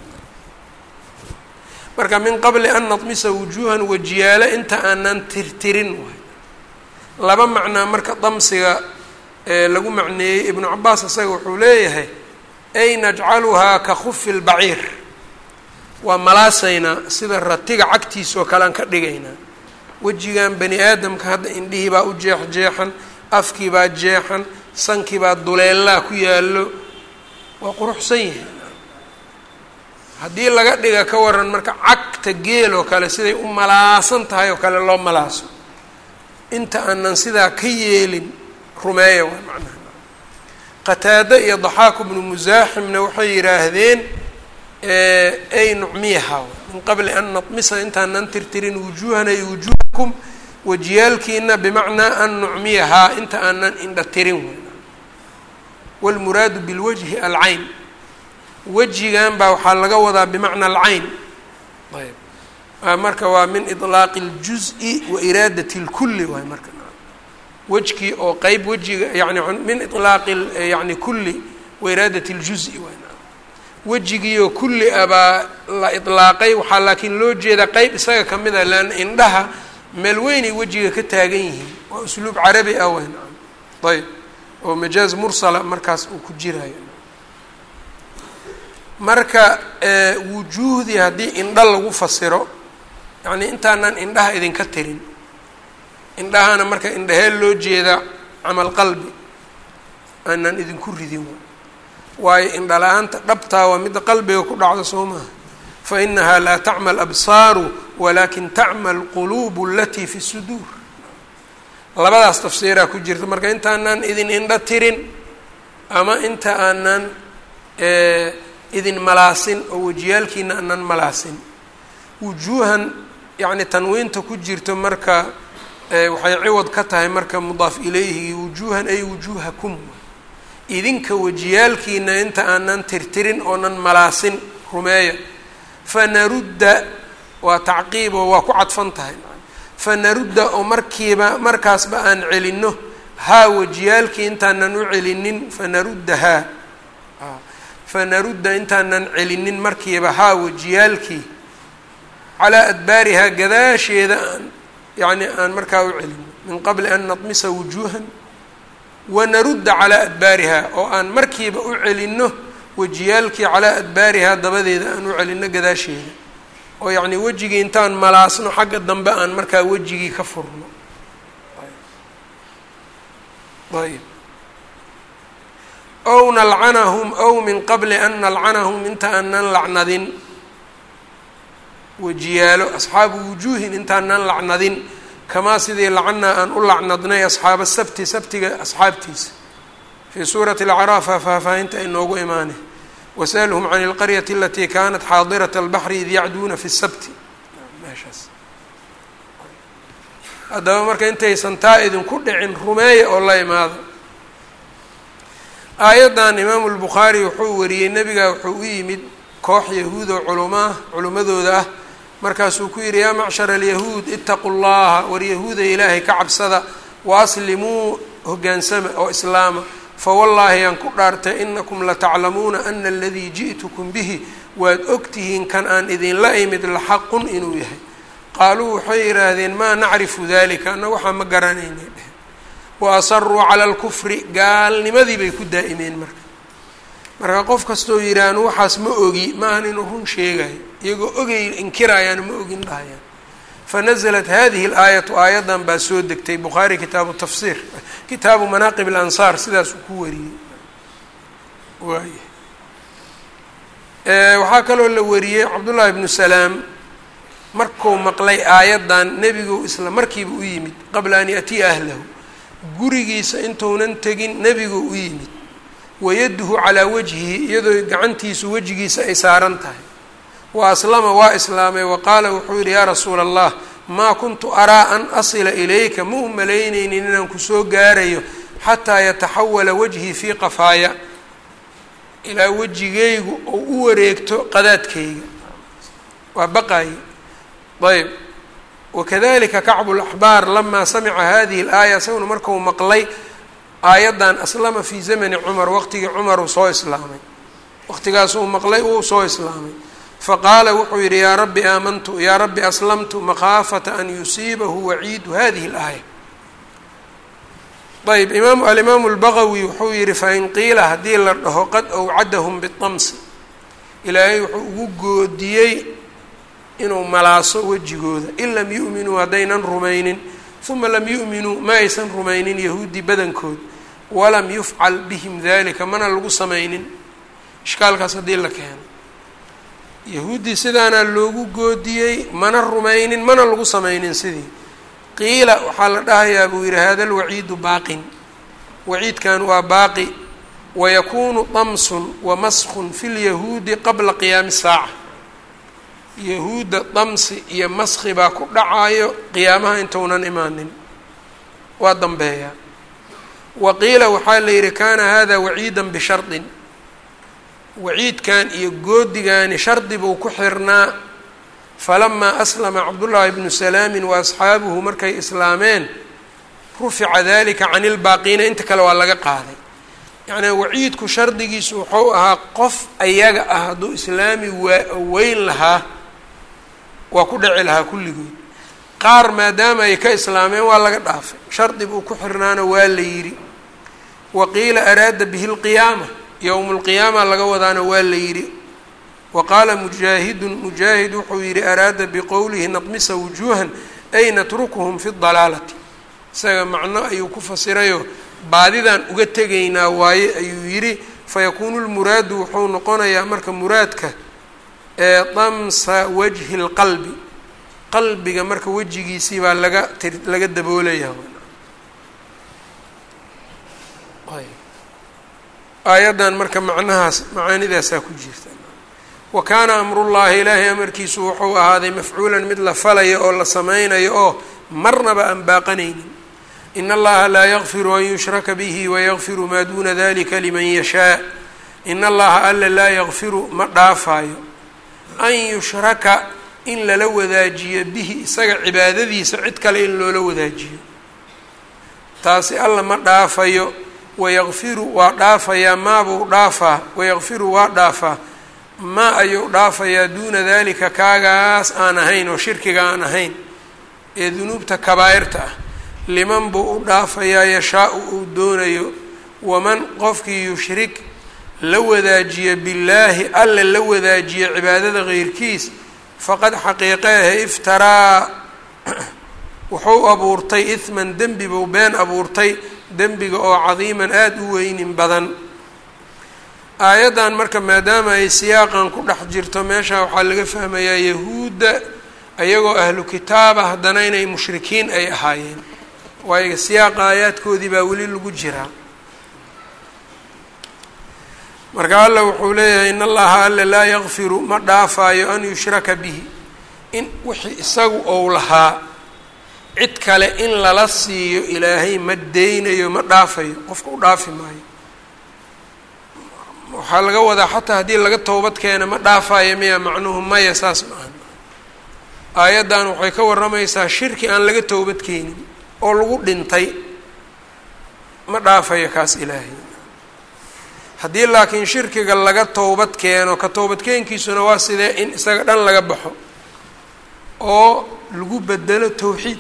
marka min qabli an nadmisa wujuuhan wajiyaalo inta aanan tirtirin waay laba macnaa marka damsiga lagu macneeyey ibnu cabaas isaga wuxuu leeyahay ay najcaluhaa ka khufi lbaciir waa malaasaynaa sida ratiga cagtiisa oo kale aan ka dhigaynaa wejigan bani aadamka hadda indhihii baa u jeexjeexan afkii baa jeexan sankii baa duleellaa ku yaallo waa quruxsan yahay haddii laga dhiga ka waran marka cagta geel oo kale siday u malaasan tahay oo kale loo malaaso inta aanan sidaa ka yeelin rumeeya waa macnaha qataado iyo daxaaku bnu musaaximna waxay yidhaahdeen ay nucmiyaha min qabli an natmisa intaanan tirtirin wujuuhana iyo wujuuhakum wajiyaalkiina bimacnaa an nucmiyahaa inta aanan indha tirin wey wاlmuraadu bilwajhi alcayn wejigan baa waxaa laga wadaa bimacna alcayn ayb marka waa min iطlaaqi اljuز'i wa iraadati اlkuli waay marka wejkii oo qeyb wejiga yani min iطlaaqi yani kuli wa iraadati اljuز'i waay wejigiioo kulli a baa la iطlaaqay waxaa laakiin loo jeedaa qeyb isaga ka mid a leanna indhaha meel weynay wejiga ka taagan yihiin waa usluub carabi ah weyn ayb oo majaaz mursala markaas uu ku jirayo marka wujuuhdii haddii indha lagu fasiro yacnii intaanan indhaha idinka tirin indhahana marka indhahee loo jeedaa camal qalbi aanan idinku ridin waayo indha la-aanta dhabtaa waa midda qalbiga ku dhacdo soo maha fa inahaa laa tacma alabsaaru walakin tacma alquluubu alatii fi suduur labadaas tafsiiraa ku jirta marka intaanaan idin indha tirin ama inta aanan idin malaasin oo wejiyaalkiina aanan malaasin wujuuhan yacni tanwiinta ku jirto marka waxay ciwad ka tahay marka mudaaf ilayhi wujuuhan ay wujuuhakum idinka wejiyaalkiina inta aanan tirtirin oonan malaasin rumeeya fanarudda waa tacqiib oo waa ku cadfan tahay fanarudda oo markiiba markaasba aan celinno haa wejiyaalkii intaanan u celinin fanaruddahaa fanarudda intaanan celinin markiiba haa wejiyaalkii calaa adbaarihaa gadaasheeda aan yacni aan markaa u celino min qabli an nadmisa wujuuhan wanarudda calaa adbaarihaa oo aan markiiba u celinno wejiyaalkii calaa adbaarihaa dabadeeda aan u celinno gadaasheeda oo yacnii wejigii intaan malaasno xagga dambe aan markaa wejigii ka furno ayb ow nalcanahum ow min qabli an nalcanahum inta aanan lacnadin wejiyaalo asxaabu wujuuhin intaanan lacnadin kamaa sidii lacannaa aan u lacnadnay asxaaba sabti sabtiga asxaabtiisa fii suurati alacraafa faahfaahinta ay noogu imaanay wasalhum can اlqaryati alatii kanat xaadirat اlbaxri id yacduuna fi sabti meeshaas haddaba marka intaysan taa idinku dhicin rumeeya oo la imaado aayaddan imaamu lbukhaari wuxuu wariyey nebiga wuxuu u yimid koox yahuud oo culumaah culimmadooda ah markaasuu ku yidhi yaa macshara alyahuud itaquu llaha war yahuuda ilaahay ka cabsada wa aslimuu hoggaansama oo islaama fawallaahi aan ku dhaartay inakum lataclamuuna ana aladii ji'tukum bihi waad ogtihiin kan aan idinla imid laxaqun inuu yahay qaaluu waxay yidhaahdeen maa nacrifu dalika anna waxaa ma garanaynay dheh wa asaruu cala alkufri gaalnimadii bay ku daa'imeen marka marka qof kastoo yidhaahno waxaas ma ogi ma ahan inuu run sheegayo iyagoo ogay inkirayaan ma ogin dhahayaan fanaزlat hadihi اlaayatu aayaddan baa soo degtay bukhaari kitaabu tafsiir kitaabu manaaqib اlansaar sidaasuu ku wariyey waay waxaa kaloo la wariyey cabdullahi bnu salaam markuu maqlay aayaddan nebigu isla markiiba u yimid qabla an yatiya ahlahu gurigiisa intuunan tegin nebigu u yimid wayaduhu calaa wajhihi iyadoo gacantiisu wejigiisa ay saaran tahay wa aslama waa islaamay wa qaala wuxuu yidhi yaa rasuula allah maa kuntu araa an asila ilayka ma u malaynaynin inaan kusoo gaarayo xataa yataxawala wajhii fii qafaaya ilaa wejigaygu oo u wareegto qadaadkayga waa baqaye ayb wakadalika kacbu laxbaar lamaa samica hadihi alaaya isaguna marku maqlay aayaddan aslama fii zamani cumar waqtigii cumar uu soo islaamay waqtigaas uu maqlay uu soo islaamay faqaala wuxuu yidhi yaa rabbi aamantu yaa rabbi aslamtu makhaafata an yusiibahu waciidu hadihi اlaaya ayb imaam alimaamu اlbagawi wuxuu yihi fain qiila haddii la dhaho qad awcadahum bitamsi ilaahay wuxuu ugu goodiyey inuu malaaso wejigooda in lam yu'minuu haddaynan rumaynin uma lam yu'minuu ma aysan rumaynin yahuudi badankood walam yufcal bihim dalika mana lagu samaynin ishkaalkaas haddii la keeno yahuuddii sidaana loogu goodiyey mana rumaynin mana lagu samaynin sidii qiila waxaa la dhahayaa buu yidhi hada lwaciidu baaqin waciidkan waa baaqi wayakuunu damsun wamaskun fi lyahuudi qabla qiyaami saaca yahuudda damsi iyo maski baa ku dhacaayo qiyaamaha intounan imaanin waa dambeeyaa wa qiila waxaa la yidhi kaana hada waciidan bishardin waciidkan iyo goodigaani shardi buu ku xirnaa falamaa aslama cabdullaahi bnu salaamin wa asxaabuhu markay islaameen rufica dalika can ilbaaqiina inta kale waa laga qaaday yacnii waciidku shardigiisu wuxuu ahaa qof ayaga ah hadduu islaami waa weyn lahaa waa ku dhici lahaa kulligood qaar maadaama ay ka islaameen waa laga dhaafay shardi buu ku xirnaana waa la yidhi wa qiila araada bihi lqiyaama yowmu lqiyaama laga wadaana waa la yidhi wa qaala mujaahidun mujaahid wuxuu yidhi araada biqowlihi nadmisa wujuuhan ay natrukuhum fi dalaalati isaga macno ayuu ku fasirayoo baadidan uga tegaynaa waaye ayuu yidhi fayakuunu lmuraadu wuxuu noqonayaa marka muraadka ee damsa wajhi lqalbi qalbiga marka wejigiisii baa laga ti laga daboolayaa aayaddan marka macnahaas macaanidaasaa ku jirta wa kaana amrullaahi ilaahay amarkiisu wuxuu ahaaday mafcuulan mid la falayo oo la sameynayo oo marnaba aan baaqanaynin in allaha laa yakfiru an yushraka bihi wayakfiru maa duuna dalika liman yashaa in allaha alla laa yakfiru ma dhaafaayo an yushraka in lala wadaajiyo bihi isaga cibaadadiisa cid kale in loola wadaajiyo taasi alla ma dhaafayo wayakfiru waa dhaafayaa maabuu dhaafaa wayakfiru waa dhaafaa maa ayuu dhaafayaa duuna dalika kaagaas aan ahayn oo shirkiga aan ahayn ee dunuubta kabaa'irta ah liman buu u dhaafayaa yashaa-u uu doonayo waman qofkii yushrik la wadaajiya billaahi alle la wadaajiya cibaadada keyrkiis faqad xaqiiqeehe iftaraa wuxuu abuurtay ihman dembi buu been abuurtay dembiga oo cadiiman aada u weynin badan aayaddan marka maadaama ay siyaaqan ku dhex jirto meesha waxaa laga fahmayaa yahuudda ayagoo ahlu kitaaba haddana inay mushrikiin ay ahaayeen waayo siyaaqa aayaadkoodii baa weli lagu jiraa marka alla wuxuu leeyahay in allaha alle laa yakfiru ma dhaafaayo an yushraka bihi in wixii isagu ou lahaa cid kale in lala siiyo ilaahay ma deynayo ma dhaafayo qofka u dhaafi maayo waxaa laga wadaa xataa haddii laga toobad keena ma dhaafayo miya macnuhu maya saas ma aha aayaddan waxay ka warramaysaa shirki aan laga toobad keenin oo lagu dhintay ma dhaafayo kaas ilaahay haddii laakiin shirkiga laga towbad keeno ka toobadkeenkiisuna waa sidee in isaga dhan laga baxo oo lagu bedelo towxiid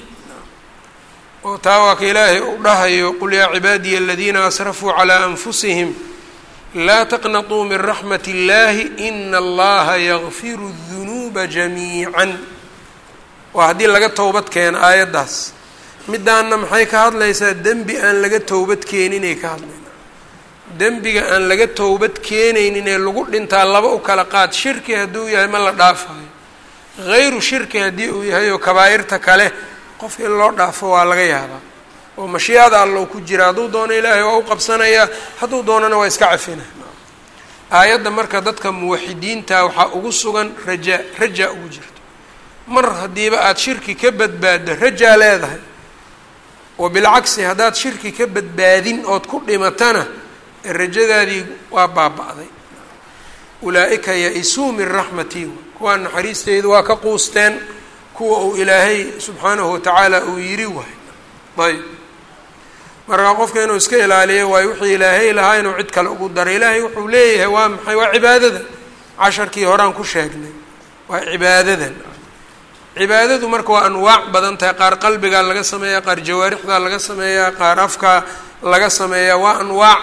oo taa waa ka ilaahay u dhahayo qul yaa cibaadiya aladiina asrafuu calaa anfusihim laa taqnatuu min raxmat اllahi ina allaha yakfiru dunuuba jamiican waa haddii laga towbad keeno aayaddaas midaanna maxay ka hadlaysaa dembi aan laga towbad keeninay ka hadlayna dembiga aan laga towbad keenaynin ee lagu dhintaa laba u kala qaad shirki hadduu yahay ma la dhaafayo hayru shirki haddii uu yahay oo kabaa'irta kale qof in loo dhaafo waa laga yaabaa oo mashiicada allow ku jira hadduu doono ilaahay waa u qabsanayaa hadduu doonana waa iska cafina aayadda marka dadka muwaxidiinta waxaa ugu sugan rajaa rajaa ugu jirto mar haddiiba aada shirki ka badbaaddo rajaa leedahay wa bilcagsi haddaad shirki ka badbaadin ood ku dhimatana rajadaadii waa baaba-day ulaa-ika ya-isuu min raxmatii kuwaa naxariisteydu waa ka quusteen kuwa uu ilaahay subxaanahu watacaala uu yiri waay ayb markaa qofka inuu iska ilaaliyo waayo wixii ilaahay lahaa inuu cid kale ugu daray ilaahay wuxuu leeyahay waa maxay waa cibaadada casharkii horaan ku sheegnay waa cibaadadan cibaadadu marka waa anwaac badan tahay qaar qalbigaa laga sameeyaa qaar jawaarixdaa laga sameeyaa qaar afkaa laga sameeyaa waa anwaac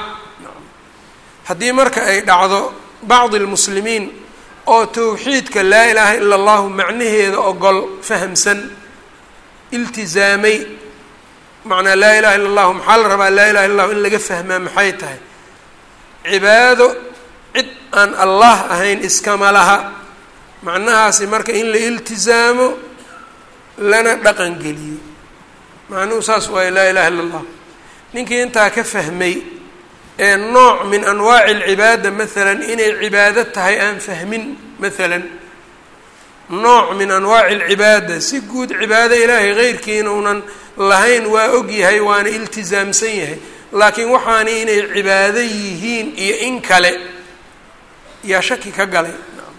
haddii marka ay dhacdo bacdi lmuslimiin oo towxiidka laa ilaaha ila allahu macnaheeda ogol fahamsan iltizaamay macnaa laa ilaha illa allahu maxaa la rabaa laa ilaha illa llahu in laga fahmaa maxay tahay cibaado cid aan allah ahayn iskama laha macnahaasi marka in la iltizaamo lana dhaqan geliyo macnuhu saas waaye laa ilaha illa allah ninkii intaa ka fahmay ee nooc min anwaaci alcibaada maalan inay cibaado tahay aan fahmin maalan nooc min anwaaci alcibaada si guud cibaado ilaahay keyrkiina unan lahayn waa og yahay waana iltizaamsan yahay laakiin waxaani inay cibaado yihiin iyo in kale yaa shaki ka galay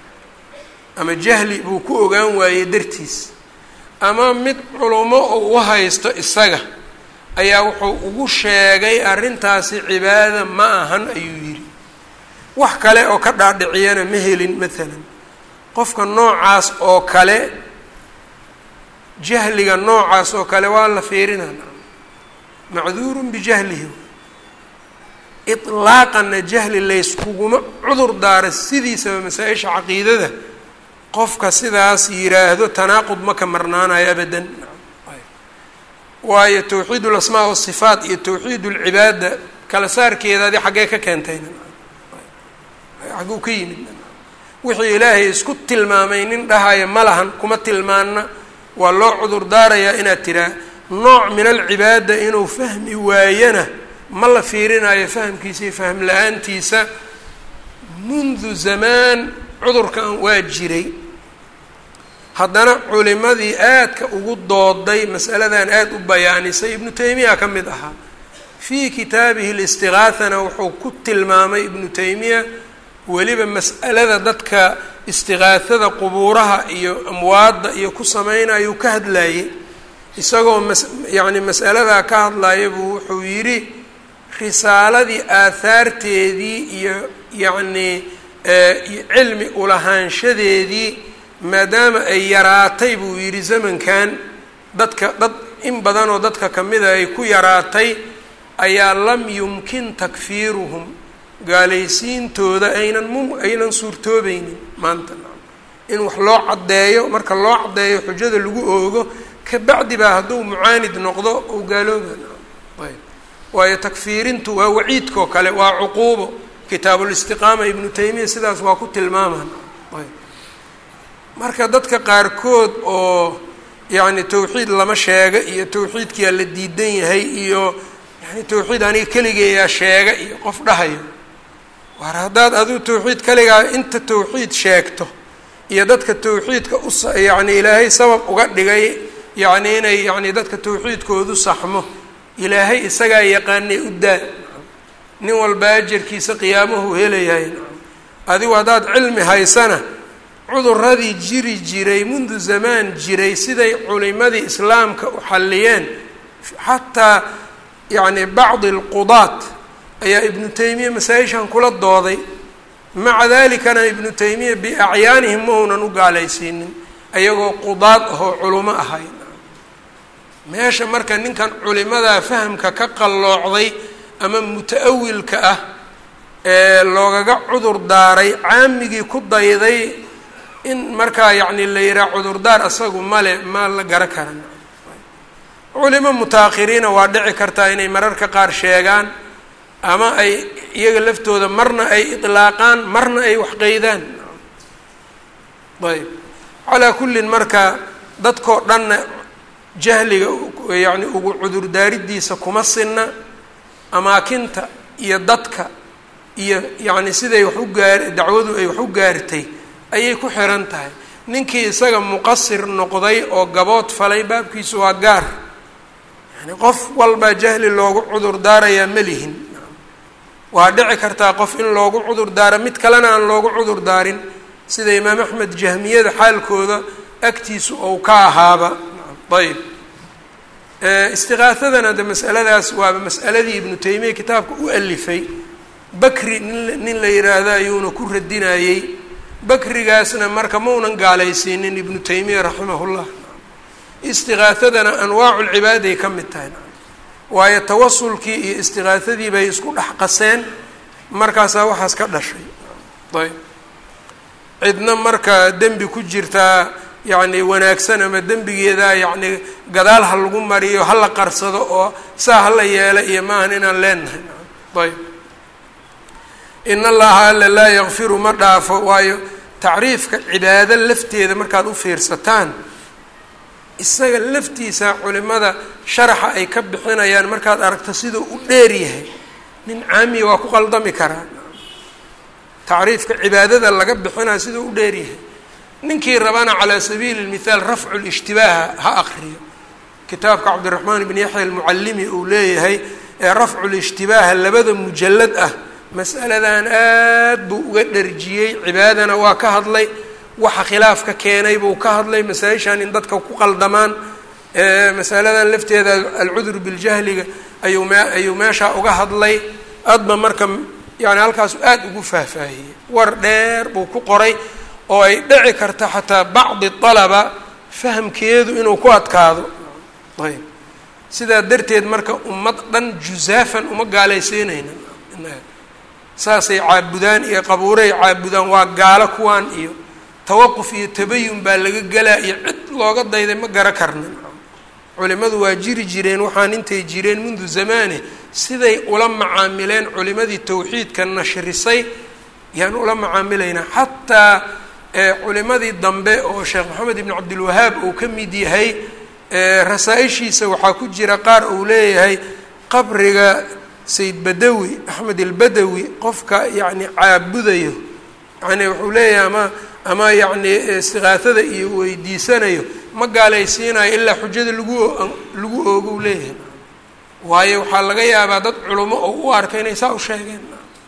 ama jahli buu ku ogaan waayey dartiis ama mid culummo uu u haysto isaga ayaa wuxuu ugu sheegay arrintaasi cibaada ma ahan ayuu yidhi wax kale oo ka dhaadhiciyana ma helin maalan qofka noocaas oo kale jahliga noocaas oo kale waa la fiirinaa macduurun bijahlihi ilaaqanna jahli layskuguma cudur daara sidiisaba masaa-isha caqiidada qofka sidaas yiraahdo tanaaqud ma ka marnaanayo abadan waayo towxiid ulasmaa wasifaat iyo towxiid ulcibaada kala saarkeedaadi xaggee ka keentayna xagguu ka yimid wixii ilaahay isku tilmaamay nin dhahaya ma lahan kuma tilmaana waa loo cudur daarayaa inaad tiraa nooc min alcibaada inuu fahmi waayana ma la fiirinayo fahamkiisa iyo fahm la-aantiisa mundu zamaan cudurkan waa jiray haddana culimadii aadka ugu dooday masaladan aada u bayaanisay ibnu taymiya ka mid ahaa fii kitaabihi listigaahana wuxuu ku tilmaamay ibnu taymiya weliba mas'alada dadka istigaahada qubuuraha iyo amwaadda iyo ku sameynayuu ka hadlayay isagoo mas yacni mas'aladaa ka hadlaya buu wuxuu yidhi risaaladii aahaarteedii iyo yacnii cilmi ulahaanshadeedii maadaama ay yaraatay buu yidhi zamankan dadka dad in badanoo dadka kamida ay ku yaraatay ayaa lam yumkin takfiiruhum gaalaysiintooda aynan mu aynan suurtoobeynin maanta in wax loo caddeeyo marka loo caddeeyo xujada lagu oogo kabacdi baa hadduu mucaanid noqdo uu gaalooba ayb waayo takfiirintu waa waciidkao kale waa cuquubo kitaabulistiqaama ibnu taymiya sidaas waa ku tilmaaman ayb marka dadka qaarkood oo yacni tawxiid lama sheega iyo tawxiidkiyaa la diidan yahay iyo yani tawxiid aniga keligeeyaa sheega iyo qof dhahayo war haddaad adigu tawxiid kaligaa inta tawxiid sheegto iyo dadka tawxiidka us yacni ilaahay sabab uga dhigay yacni inay yacni dadka tawxiidkoodu saxmo ilaahay isagaa yaqaanay u daa nin walba ajarkiisa qiyaamahu helayahay adigu haddaad cilmi haysana cuduradii jiri jiray mundu zamaan jiray siday culimadii islaamka u xalliyeen xataa yacni bacdi alqudaat ayaa ibnu taymiya masaa-ishan kula dooday maca dalikana ibnu taymiya biacyaanihim ma uunan u gaalaysiinin ayagoo qudaad ahoo culimo ahay meesha marka ninkan culimadaa fahamka ka qalloocday ama muta-awilka ah ee loogaga cudur daaray caamigii ku dayday in markaa yacni la yihaha cudurdaar asagu male ma la gara karan culimo muta-akhiriina waa dhici kartaa inay mararka qaar sheegaan ama ay iyaga laftooda marna ay itlaaqaan marna ay waxqeydaan ayb calaa kullin marka dadkoo dhanna jahliga yacni ugu cudurdaaridiisa kuma sinna amaakinta iyo dadka iyo yacni siday wax u gaar dacwadu ay wax u gaartay ayay ku xiran tahay ninkii isaga muqasir noqday oo gabood falay baabkiisu waa gaar yani qof walbaa jahli loogu cudur daarayaa ma lihin waa dhici kartaa qof in loogu cudur daaro mid kalena aan loogu cudur daarin sida imaam axmed jahmiyada xaalkooda agtiisu ou ka ahaaba ayb istiqaahadana de masaladaas waaba mas'aladii ibnu taymiya kitaabka u alifay bakri nin nin la yidhaahdo ayuuna ku radinayey bakrigaasna marka maunan gaalaysiinin ibnu taymiya raximahullah istiqaahadana anwaacu lcibaaday ka mid tahay waayo tawasulkii iyo istiqaahadii bay isku dhex qaseen markaasaa waxaas ka dhashay ayb cidna marka dembi ku jirtaa yacni wanaagsan ama dembigeedaa yacni gadaal ha lagu mariyo ha la qarsado oo saa hala yeela iyo maahan inaan leenahay ayb in allaha alla laa yakfiru ma dhaafo waayo tacriifka cibaado lafteeda markaad u fiirsataan isaga laftiisa culimada sharaxa ay ka bixinayaan markaad aragto siduu u dheer yahay nin caamiya waa ku qaldami karaa tacriifka cibaadada laga bixinaya siduu u dheer yahay ninkii rabana calaa sabiili lmithaal rafcu lishtibaaha ha aqriyo kitaabka cabdiraxmaan ibn yaxya almucallimi uu leeyahay ee rafcu lishtibaaha labada mujalad ah mas'aladan aad buu uga dharjiyey cibaadana waa ka hadlay waxa khilaafka keenay buu ka hadlay masaa-ishan in dadka ku qaldamaan masaladan lafteeda alcudur biljahliga ayuu me ayuu meeshaa uga hadlay adba marka yani halkaasu aada ugu faahfaahiyey war dheer buu ku qoray oo ay dhici karta xataa bacdi alaba fahamkeedu inuu ku adkaado ayb sidaa darteed marka ummad dhan jusaafan uma gaalaysiinayna saasay caabudaan iyo qabuuray caabudaan waa gaalo kuwaan iyo tawaquf iyo tabayun baa laga gelaa iyo cid looga dayday ma gara karna culimadu waa jiri jireen waxaan intay jireen mundu zamaane siday ula macaamileen culimadii tawxiidka nashrisay yaan ula macaamilaynaa xataa culimadii dambe oo sheekh maxamed ibn cabdilwahaab uu ka mid yahay rasaa-ishiisa waxaa ku jira qaar uu leeyahay qabriga sayd badawi axmed albadawi qofka yacni caabudayo yani wuxuu leeyahay ama ama yacni istiqaahada iyo weydiisanayo ma gaalaysiinayo ilaa xujada lagu lagu oogo u leeyahay waayo waxaa laga yaabaa dad culimo oo u arka inay saa u sheegeen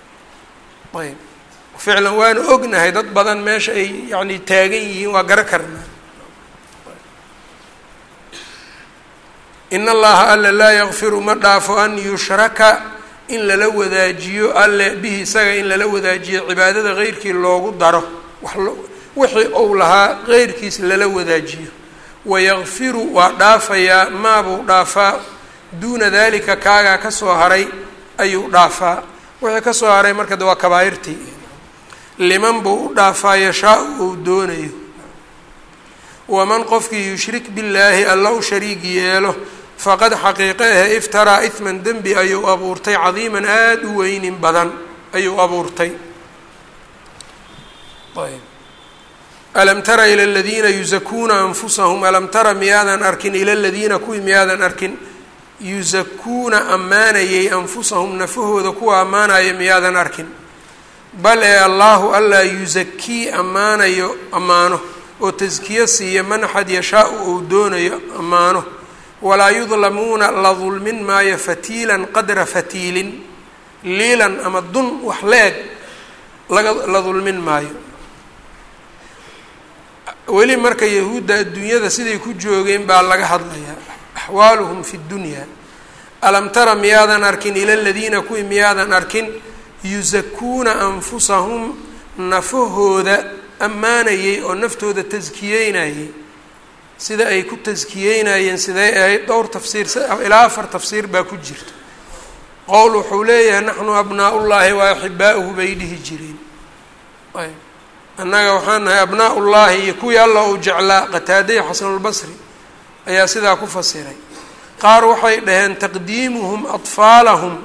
ayb ficlan waanu ognahay dad badan meesha ay yani taagan yihiin waa gara karnaa in allaha alle laa yakfiru ma dhaafo an yushraka in lala wadaajiyo alle bihi isaga in lala wadaajiyo cibaadada keyrkii loogu daro wixii ou lahaa keyrkiis lala wadaajiyo wayakfiru waa dhaafayaa maabuu dhaafaa duuna dalika kaagaa kasoo haray ayuu dhaafaa wixii kasoo haray marka de waa kabaa'irtii liman buu u dhaafaa yashaa-u ou doonayo waman qofkii yushrik billaahi alla u shariig yeelo faqad xaqiiqe ahe iftaraa ihman dembi ayuu abuurtay cadiiman aada u weynin badan ayuu abuurtay ayb alam tara ila aladiina yusakuuna anfusahum alam tara miyaadan arkin ila aladiina kuwii miyaadan arkin yusakuuna ammaanayay anfusahum nafahooda kuwa ammaanaya miyaadan arkin bal ee allaahu allaa yusakii ammaanayo ammaano oo taskiyo siiya man axad yashaa-u ou doonayo ammaano walaa yudlamuuna la dulmin maayo fatiilan qadra fatiilin liilan ama dun wax la-eg laga la dulmin maayo weli marka yahuudda adduunyada siday ku joogeen baa laga hadlayaa axwaaluhum fi ddunyaa alam tara miyaadan arkin ila aladiina kuwii miyaadan arkin yusakuuna anfusahum nafahooda ammaanayay oo naftooda taskiyeynayay sida ay ku taskiyeynayeen siday ahayd dhowr tafsiir ilaa afar tafsiir baa ku jirta qowl wuxuu leeyahay naxnu abnaa-ullaahi wa axibaa-uhu bay dhihi jireen annaga waxaan nahay abnaa-ullaahi iyo kuwii alla uu jeclaa qataadaya xasanulbasri ayaa sidaa ku fasiray qaar waxay dhaheen taqdiimuhum atfaalahum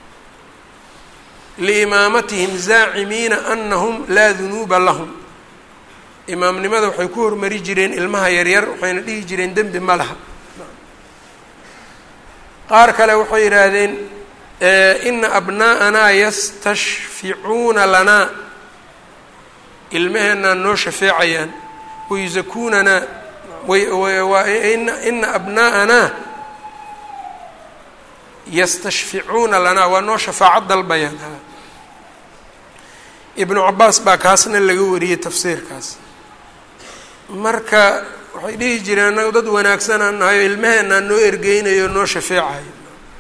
liimaamatihim zaacimiina anahum laa dunuuba lahum imaamnimada waxay ku hormari jireen ilmaha yaryar waxayna dhihi jireen dembi ma laha qaar kale waxay yidhaahdeen ina abnaa'anaa yastashficuuna lanaa ilmaheenaa noo shafeecayaan wayusakuunanaa ina abnaa'anaa yastashficuuna lanaa waa noo shafaacad dalbayaan ibnu cabaas baa kaasna laga wariyey tafsiirkaas marka waxay dhihi jireen annaga dad wanaagsanaan nahayo ilmaheenaa noo ergeynayo noo shafeecayo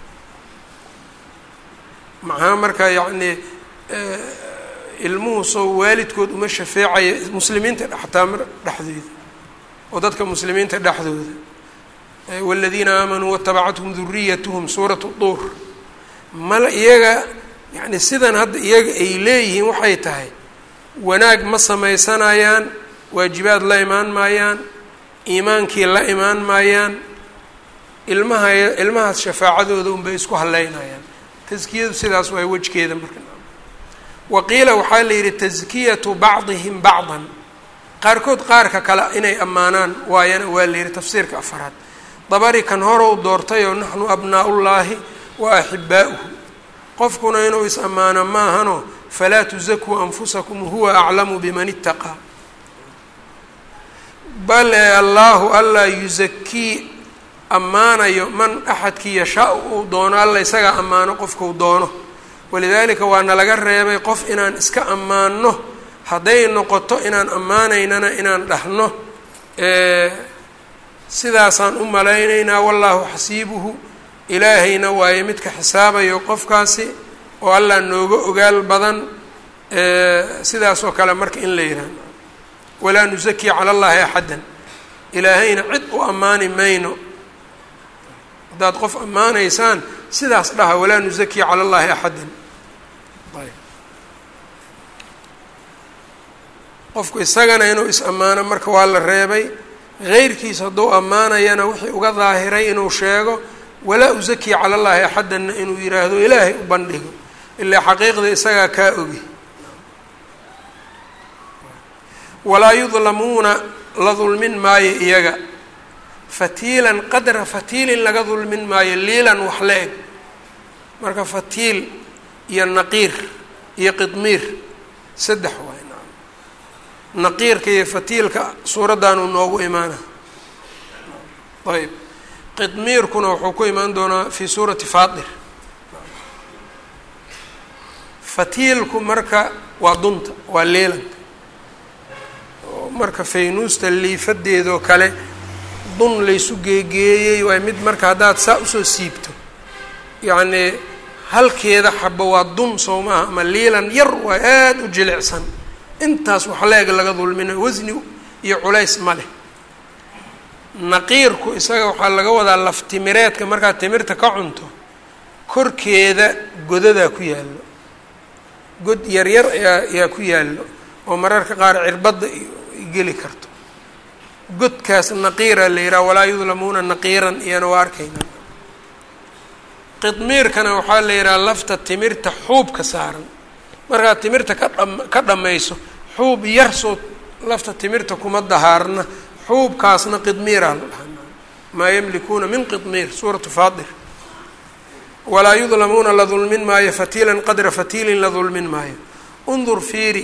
maxaa marka yacni ilmuhu soo waalidkood uma shafeecaya muslimiinta xataa dhexdooda oo dadka muslimiinta dhexdooda wاladiina aamanuu watabacathum duriyatuhum suurat duur mala iyaga yani sidan hadda iyaga ay leeyihiin waxay tahay wanaag ma sameysanayaan waajibaad la imaan maayaan iimaankii la imaan maayaan ilmaha ilmahaas shafaacadooda unbay isku haleynayaan taskiyadu sidaas waay wejkeeda marka waqiila waxaa la yidhi taskiyatu bacdihim bacdan qaarkood qaarka kale inay ammaanaan waayana waa la yidhi tafsiirka afaraad dabari kan horow doortayoo naxnu abnaa-ullaahi wa axibaa'uhu qofkuna inuu is ammaano maahano falaa tusakuu anfusakum huwa aclamu biman itaqaa bal ee allaahu allaa yusakii ammaanayo man axadkii yashaa uu doono alla isagaa ammaano qofkuu doono walidaalika waana laga reebay qof inaan iska ammaanno hadday noqoto inaan ammaanaynana inaan dhahno sidaasaan u malaynaynaa wallaahu xasiibuhu ilaahayna waayo midka xisaabayo qofkaasi oo allah nooga ogaal badan sidaas oo kale marka in la yihahdo walaa nusaki cala allahi axaddan ilaahayna cid u ammaani mayno haddaad qof ammaanaysaan sidaas dhaha walaa nusaki cala allahi axaddan ayb qofku isagana inuu is ammaano marka waa la reebay heyrkiis hadduu ammaanayana wixii uga daahiray inuu sheego walaa usaki cala llahi axaddanna inuu yidhaahdo ilaahay u bandhigo ilaa xaqiiqda isagaa kaa ogi walaa yudlamuuna la dulmin maayo iyaga fatiilan qadra fatiilin laga dulmin maayo liilan wax la eg marka fatiil iyo naqiir iyo qidmiir saddex waay naqiirka iyo fatiilka suuraddaanuu noogu imaana ayb qidmiirkuna wuxuu ku imaan doonaa fi suurati faatir fatiilku marka waa dunta waa leelanka marka faynuusta liifadeedoo kale dun laysu geegeeyey waay mid marka haddaad saa usoo siibto yacnii halkeeda xaba waa dun soo maaha ama liilan yar waa aada u jilicsan intaas wax leeg laga dulmina wasni iyo culays ma leh naqiirku isaga waxaa laga wadaa laftimireedka markaad timirta ka cunto korkeeda godadaa ku yaallo god yaryar ayaa ayaa ku yaallo oo mararka qaar cirbadda geli karto godkaas naqiira la yidhaha walaa yudlamuuna naqiiran iyana waa arkayna qidmiirkana waxaa la yidhaha lafta timirta xuubka saaran markaad timirta ka dham ka dhammayso xuub yar soo lafta timirta kuma dahaarna xuubkaasna qidmiiraa la dhahaa maa yamlikuuna min qidmiir suuratu faadir walaa yudlamuuna la dulmin maayo fatiilan qadra fatiilin la dulmin maayo undur fiiri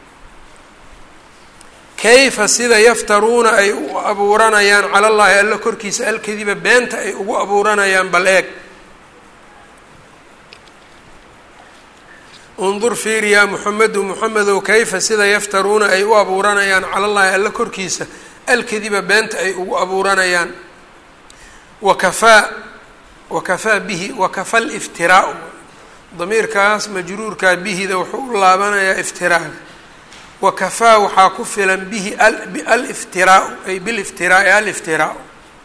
kayfa sida yaftaruuna ay u abuuranayaan cala llaahi alla korkiisa alkadiba beenta ay ugu abuuranayaan bal eeg undur fiiri yaa muxamedu muxamedow kayfa sida yaftaruuna ay u abuuranayaan cala llaahi alla korkiisa alkadiba beenta ay ugu abuuranayaan wakafaa wakafaa bihi wakafa liftiraau damiirkaas majruurkaa bihida wuxuu u laabanayaa iftiraaga wakafaa waxaa ku filan bihi aliftiraau ay biliftiraai aliftiraau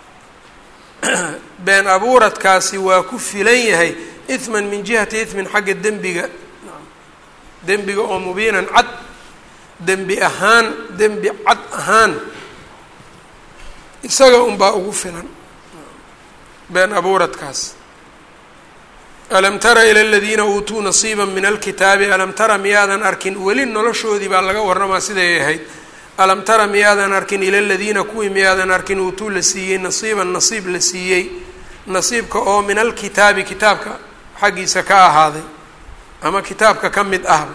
been abuuradkaasi waa ku filan yahay ihman min jihati ihmin xagga dembiga dembiga oo mubiinan cad dembi ahaan dembi cad ahaan isaga unbaa ugu filan been abuuradkaas alam tara ila aladiina uutuu nasiiba min alkitaabi alam tara miyaadan arkin weli noloshoodii baa laga warramaa siday ahayd alam tara miyaadan arkin ila aladiina kuwii miyaadan arkin uutuu la siiyey nasiiban nasiib la siiyey nasiibka oo min alkitaabi kitaabka xaggiisa ka ahaaday ama kitaabka ka mid ahba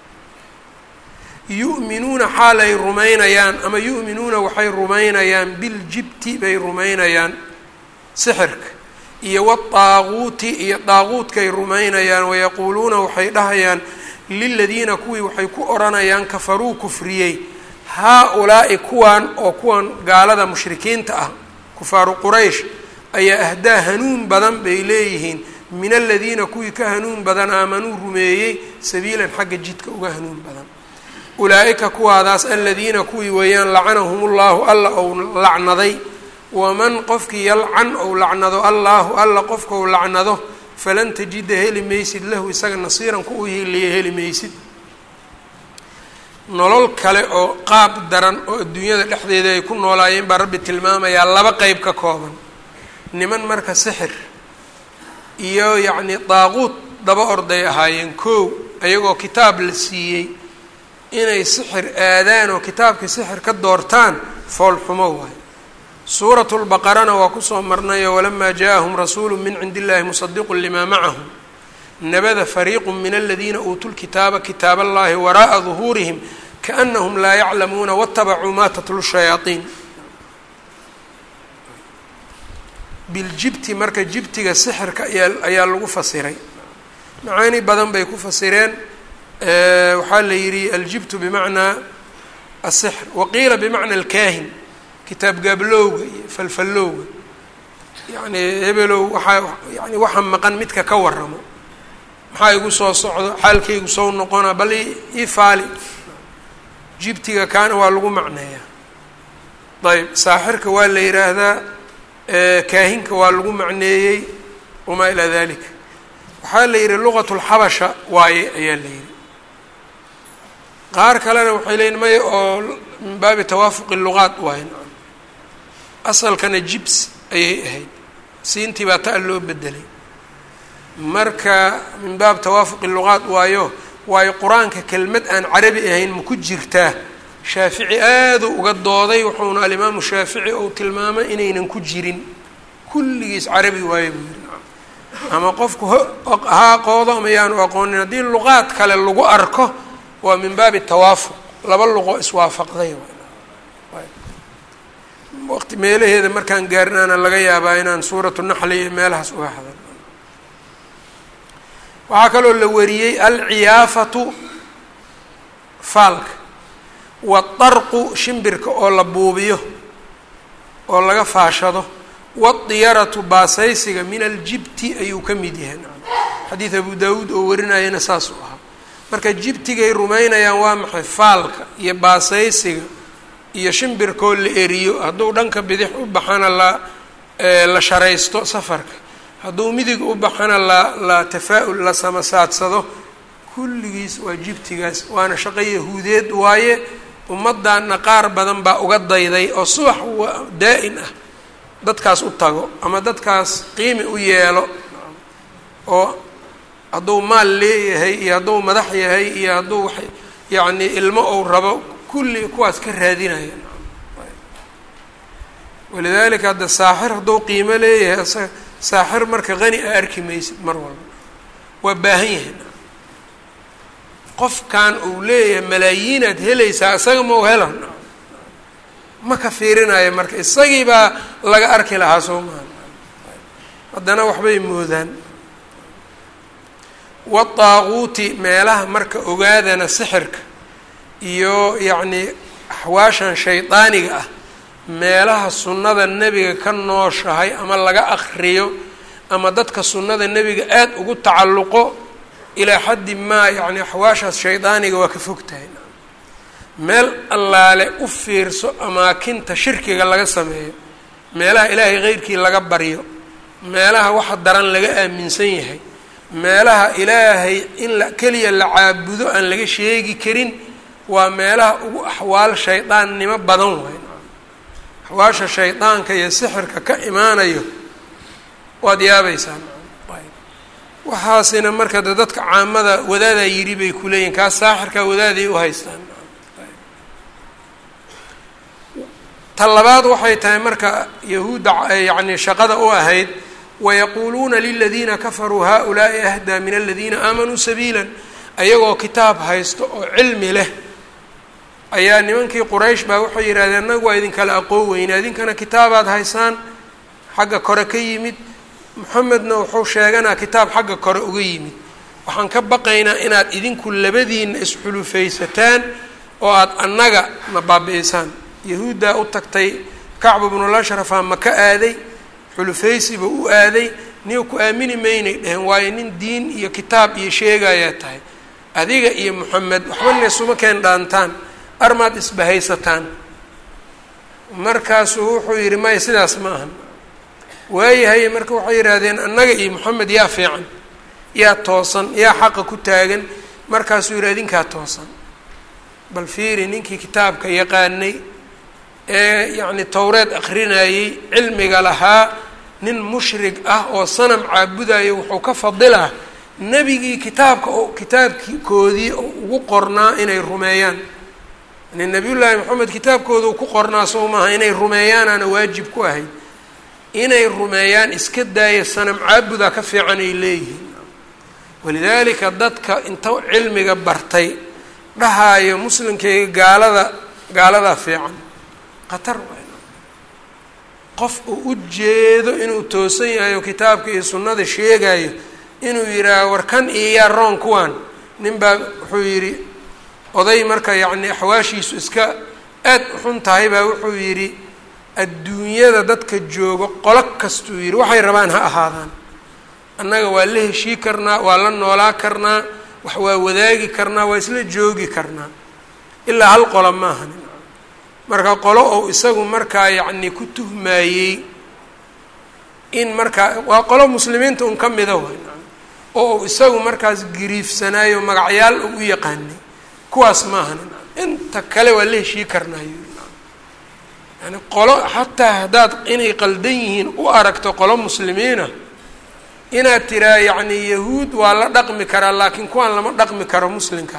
yu'minuuna xaal ay rumaynayaan ama yu'minuuna waxay rumaynayaan biljibti bay rumaynayaan sixirka iyo wadaaquuti iyo daaquudkay rumaynayaan wayaquuluuna waxay dhahayaan liladiina kuwii waxay ku odhanayaan kafaruu kufriyey haa-ulaa'i kuwan oo kuwan gaalada mushrikiinta ah kufaaru quraysh ayaa ahdaa hanuun badan bay leeyihiin min aladiina kuwii ka hanuun badan aamanuu rumeeyey sabiilan xagga jidka uga hanuun badan ulaa-ika kuwaadaas aladiina kuwii weeyaan lacanahum ullahu alla ou lacnaday waman qofkii yalcan ou lacnado allaahu alla qofkau lacnado falan tajida heli maysid lahu isaga nasiiran ku u heliya heli maysid nolol kale oo qaab daran oo adduunyada dhexdeeda ay ku noolaayeen baa rabbi tilmaamayaa laba qeyb ka kooban niman marka sixir iyo yacnii daaquud daba orday ahaayeen kow ayagoo kitaab la siiyey inay sixir aadaan oo kitaabkii sixir ka doortaan foolxumo waayo suuratu lbaqarana waa kusoo marnayo walamaa jaaءahum rasuulu min cindi illahi musadiqu limaa macahum nabada fariiqu min aladiina uutuu lkitaaba kitaab allahi waraa'a duhuurihim kaanahum laa yaclamuuna watabacuu ma tatlu shayaaiin biljibti marka jibtiga sixirka ayaa ayaa lagu fasiray macaani badan bay ku fasireen waxaa la yidhi aljibtu bimacnaa asixr waqiila bimacna alkaahin kitaab gaablowga iyo falfallowga yacni hebelow waxaa yani waxa maqan midka ka waramo maxaa igu soo socdo xaalkaygu soo noqona bal ii faali jibtiga kaana waa lagu macneeyaa ayb saaxirka waa la yidhaahdaa kaahinka waa lagu macneeyey wamaa ilaa dalika waxaa la yidhi luqat lxabasha waaye ayaa la yidhi qaar kalena waxay leeyiin maya oo min baabi tawaafuqi luqaat waaye asalkana jibs ayay ahayd siintii baa ta loo bedelay marka min baab tawaafuqi luqaat waayo waayo qur-aanka kelmad aan carabi ahayn ma ku jirtaa shaafici aaduu uga dooday wuxuuna alimaamu shaafici ou tilmaamay inaynan ku jirin kulligiis carabi waaye buu yiri ama qofku ha aqoodo ama yaanu aqoonin haddii luqaad kale lagu arko waa min baabi tawaafuq laba luqo iswaafaqday waqti meelaheeda markaan gaarnaana laga yaabaa inaan suuratu naxli iyo meelahaas uga hadal waxaa kaloo la wariyey alciyaafatu faalka waadarqu shimbirka oo la buubiyo oo laga faashado waadiyaratu baasaysiga min aljibti ayuu ka mid yahay xadiid abu daawuud oo warinayana saasuu ahaa marka jibtigay rumaynayaan waa maxay faalka iyo baasaysiga iyo shimbirkoo la eriyo hadduu dhanka bidix u baxana la la sharaysto safarka hadduu midig u baxana la la tafaa-ul la samasaadsado kulligiis waa jibtigaas waana shaqo yahuudeed waaye ummaddanna qaar badan baa uga dayday oo subax daa-in ah dadkaas u tago ama dadkaas qiimi u yeelo oo hadduu maal leeyahay iyo hadduu madax yahay iyo hadduu wax yacni ilmo ou rabo kulli kuwaas ka raadinaya walidaalika hadda saaxir hadduu qiimo leeyahay isaga saaxir marka qani a arki maysid mar walba waa baahan yahay qofkan uu leeyahay malaayiinaad helaysaa isaga ma u hela ma ka fiirinayo marka isagii baa laga arki lahaa soo maha haddana waxbay moodaan wadaaquuti meelaha marka ogaadana sixirka iyo yacnii axwaashan shaydaaniga ah meelaha sunnada nebiga ka nooshahay ama laga akriyo ama dadka sunnada nebiga aada ugu tacalluqo ilaa xaddi maa yacni axwaashaas shaydaaniga waa ka fog tahay meel allaale u fiirso amaakinta shirkiga laga sameeyo meelaha ilaahay keyrkii laga baryo meelaha waxa daran laga aaminsan yahay meelaha ilaahay in la keliya la caabudo aan laga sheegi karin waa meelaha ugu axwaal shaydaannimo badan waay axwaasha shaydaanka iyo sixirka ka imaanayo waad yaabaysaa waxaasina marka de dadka caamada wadaadaa yidhi bay ku leeyihin kaas saaxirkaa wadaaday u haystaan ta labaad waxay tahay marka yahuudda yacni shaqada u ahayd wayaquuluuna liladiina kafaruu haؤulaaءi ahdaa min aladiina aamanuu sabiila ayagoo kitaab haysto oo cilmi leh ayaa nimankii quraysh baa waxay yidhahdeen annagu waa idinkala aqoon weyna idinkana kitaabaad haysaan xagga kore ka yimid moxamedna wuxuu sheeganaa kitaab xagga kore uga yimid waxaan ka baqaynaa inaad idinku labadiina isxulufaysataan oo aada annaga na baabi'isaan yahuuddaa u tagtay kacbu bnulashrafa ma ka aaday xulufaysiba u aaday niga ku aamini maynay dheheen waayo nin diin iyo kitaab iyo sheegayaa tahay adiga iyo moxamed waxba neesuma keen dhaantaan armaad isbahaysataan markaasuu wuxuu yidhi maya sidaas ma ahan waayahay marka waxay yidhaahdeen annaga iyo moxamed yaa fiican yaa toosan yaa xaqa ku taagan markaasuu yidhi adinkaa toosan bal fiiri ninkii kitaabka yaqaanay ee yacni towreed akrinayey cilmiga lahaa nin mushrig ah oo sanam caabudayo wuxuu ka fadilaa nebigii kitaabka oo kitaabkoodii ugu qornaa inay rumeeyaan yani nabiyullaahi maxamed kitaabkooda uu ku qornaa soo maaha inay rumeeyaanaana waajib ku ahayd inay rumeeyaan iska daaya sanam caabudaa ka fiican ay leeyihiin walidaalika dadka inta cilmiga bartay dhahaayo muslimkayga gaalada gaaladaa fiican khatar waay qof uu u jeedo inuu toosan yahay oo kitaabka iyo sunnada sheegayo inuu yidhaaho war kan iyo yaa roon kuwan nin baa wuxuu yidhi oday marka yacni axwaashiisu iska aad u xun tahay baa wuxuu yidhi adduunyada dadka joogo qolo kastuu yidhi waxay rabaan ha ahaadaan annaga waa la heshii karnaa waa la noolaa karnaa wax waa wadaagi karnaa waa isla joogi karnaa ilaa hal qolo maaha marka qolo ou isagu markaa yacni ku tuhmaayey in markaa waa qolo muslimiinta un ka mida way oo uu isagu markaas giriifsanaayo magacyaal u u yaqaanay kuwaas maaha inta kale waa la heshii karnaayo yani qolo xataa haddaad inay qaldan yihiin u aragto qolo muslimiina inaad tiraa yacni yahuud waa la dhaqmi karaa laakiin kuwaan lama dhaqmi karo muslimka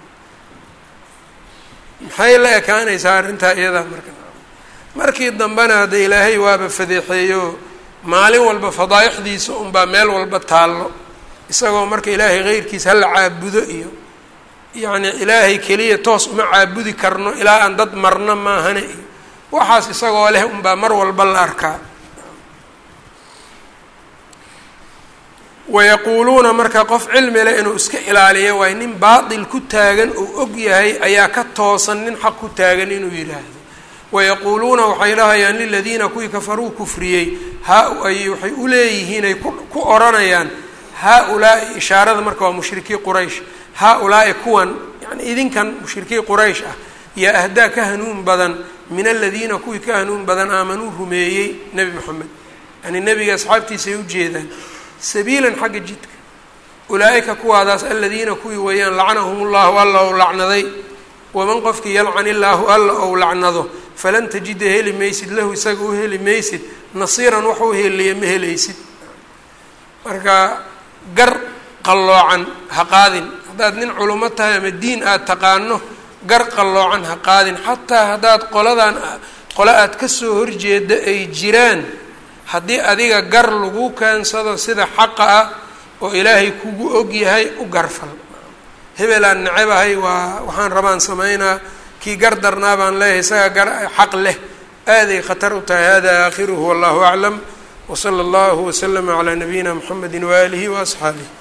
maxay la ekaanaysaa arrintaa iyadaa marka markii dambena hadda ilaahay waaba fadeexeeyo maalin walba fadaa'ixdiisa unbaa meel walba taallo isagoo marka ilaahay keyrkiisa hala caabudo iyo yacni ilaahay keliya toos uma caabudi karno ilaa aan dad marno maahane iyo waxaas isagoo leh unbaa mar walba la arkaa wayaquuluuna marka qof cilmi leh inuu iska ilaaliyo waay nin baatil ku taagan uu og yahay ayaa ka toosan nin xaq ku taagan inuu yidhaahdo wayaquuluuna waxay dhahayaan liladiina kuwii kafaruu kufriyey haa ay waxay u leeyihiin ay ku odhanayaan haa-ulaa'i ishaarada marka waa mushrikii quraysh haa-ulaa'i kuwan yani idinkan mushrikii quraysh ah yaa ahdaa ka hanuun badan min aladiina kuwii ka hanuun badan aamanuu rumeeyey nebi moxamed yani nebiga asxaabtiisay ujeedaan sabiilan xagga jidka ulaa-ika kuwaadaas aladiina kuwii weeyaan lacnahum ullahu alla ou lacnaday waman qofkii yalcan illaahu alla ou lacnado falan tajida heli maysid lahu isaga u heli maysid nasiiran wax u heliya ma helaysid marka gar qalloocan ha qaadin haddaad nin culimo tahay ama diin aada taqaano gar qalloocan ha qaadin xataa haddaad qoladan qole aada kasoo horjeeda ay jiraan haddii adiga gar lagu keensado sida xaqa ah oo ilaahay kugu og yahay u garfal hebelaan nacebahay waa waxaan rabaan samaynaa kii gar darnaa baan leeyahay isaga gar xaq leh aaday khatar u tahay hada aakhiruhu wallahu aclam wsala allahu waslama calaa nabiyina mxamedi waaalihi waasxaabih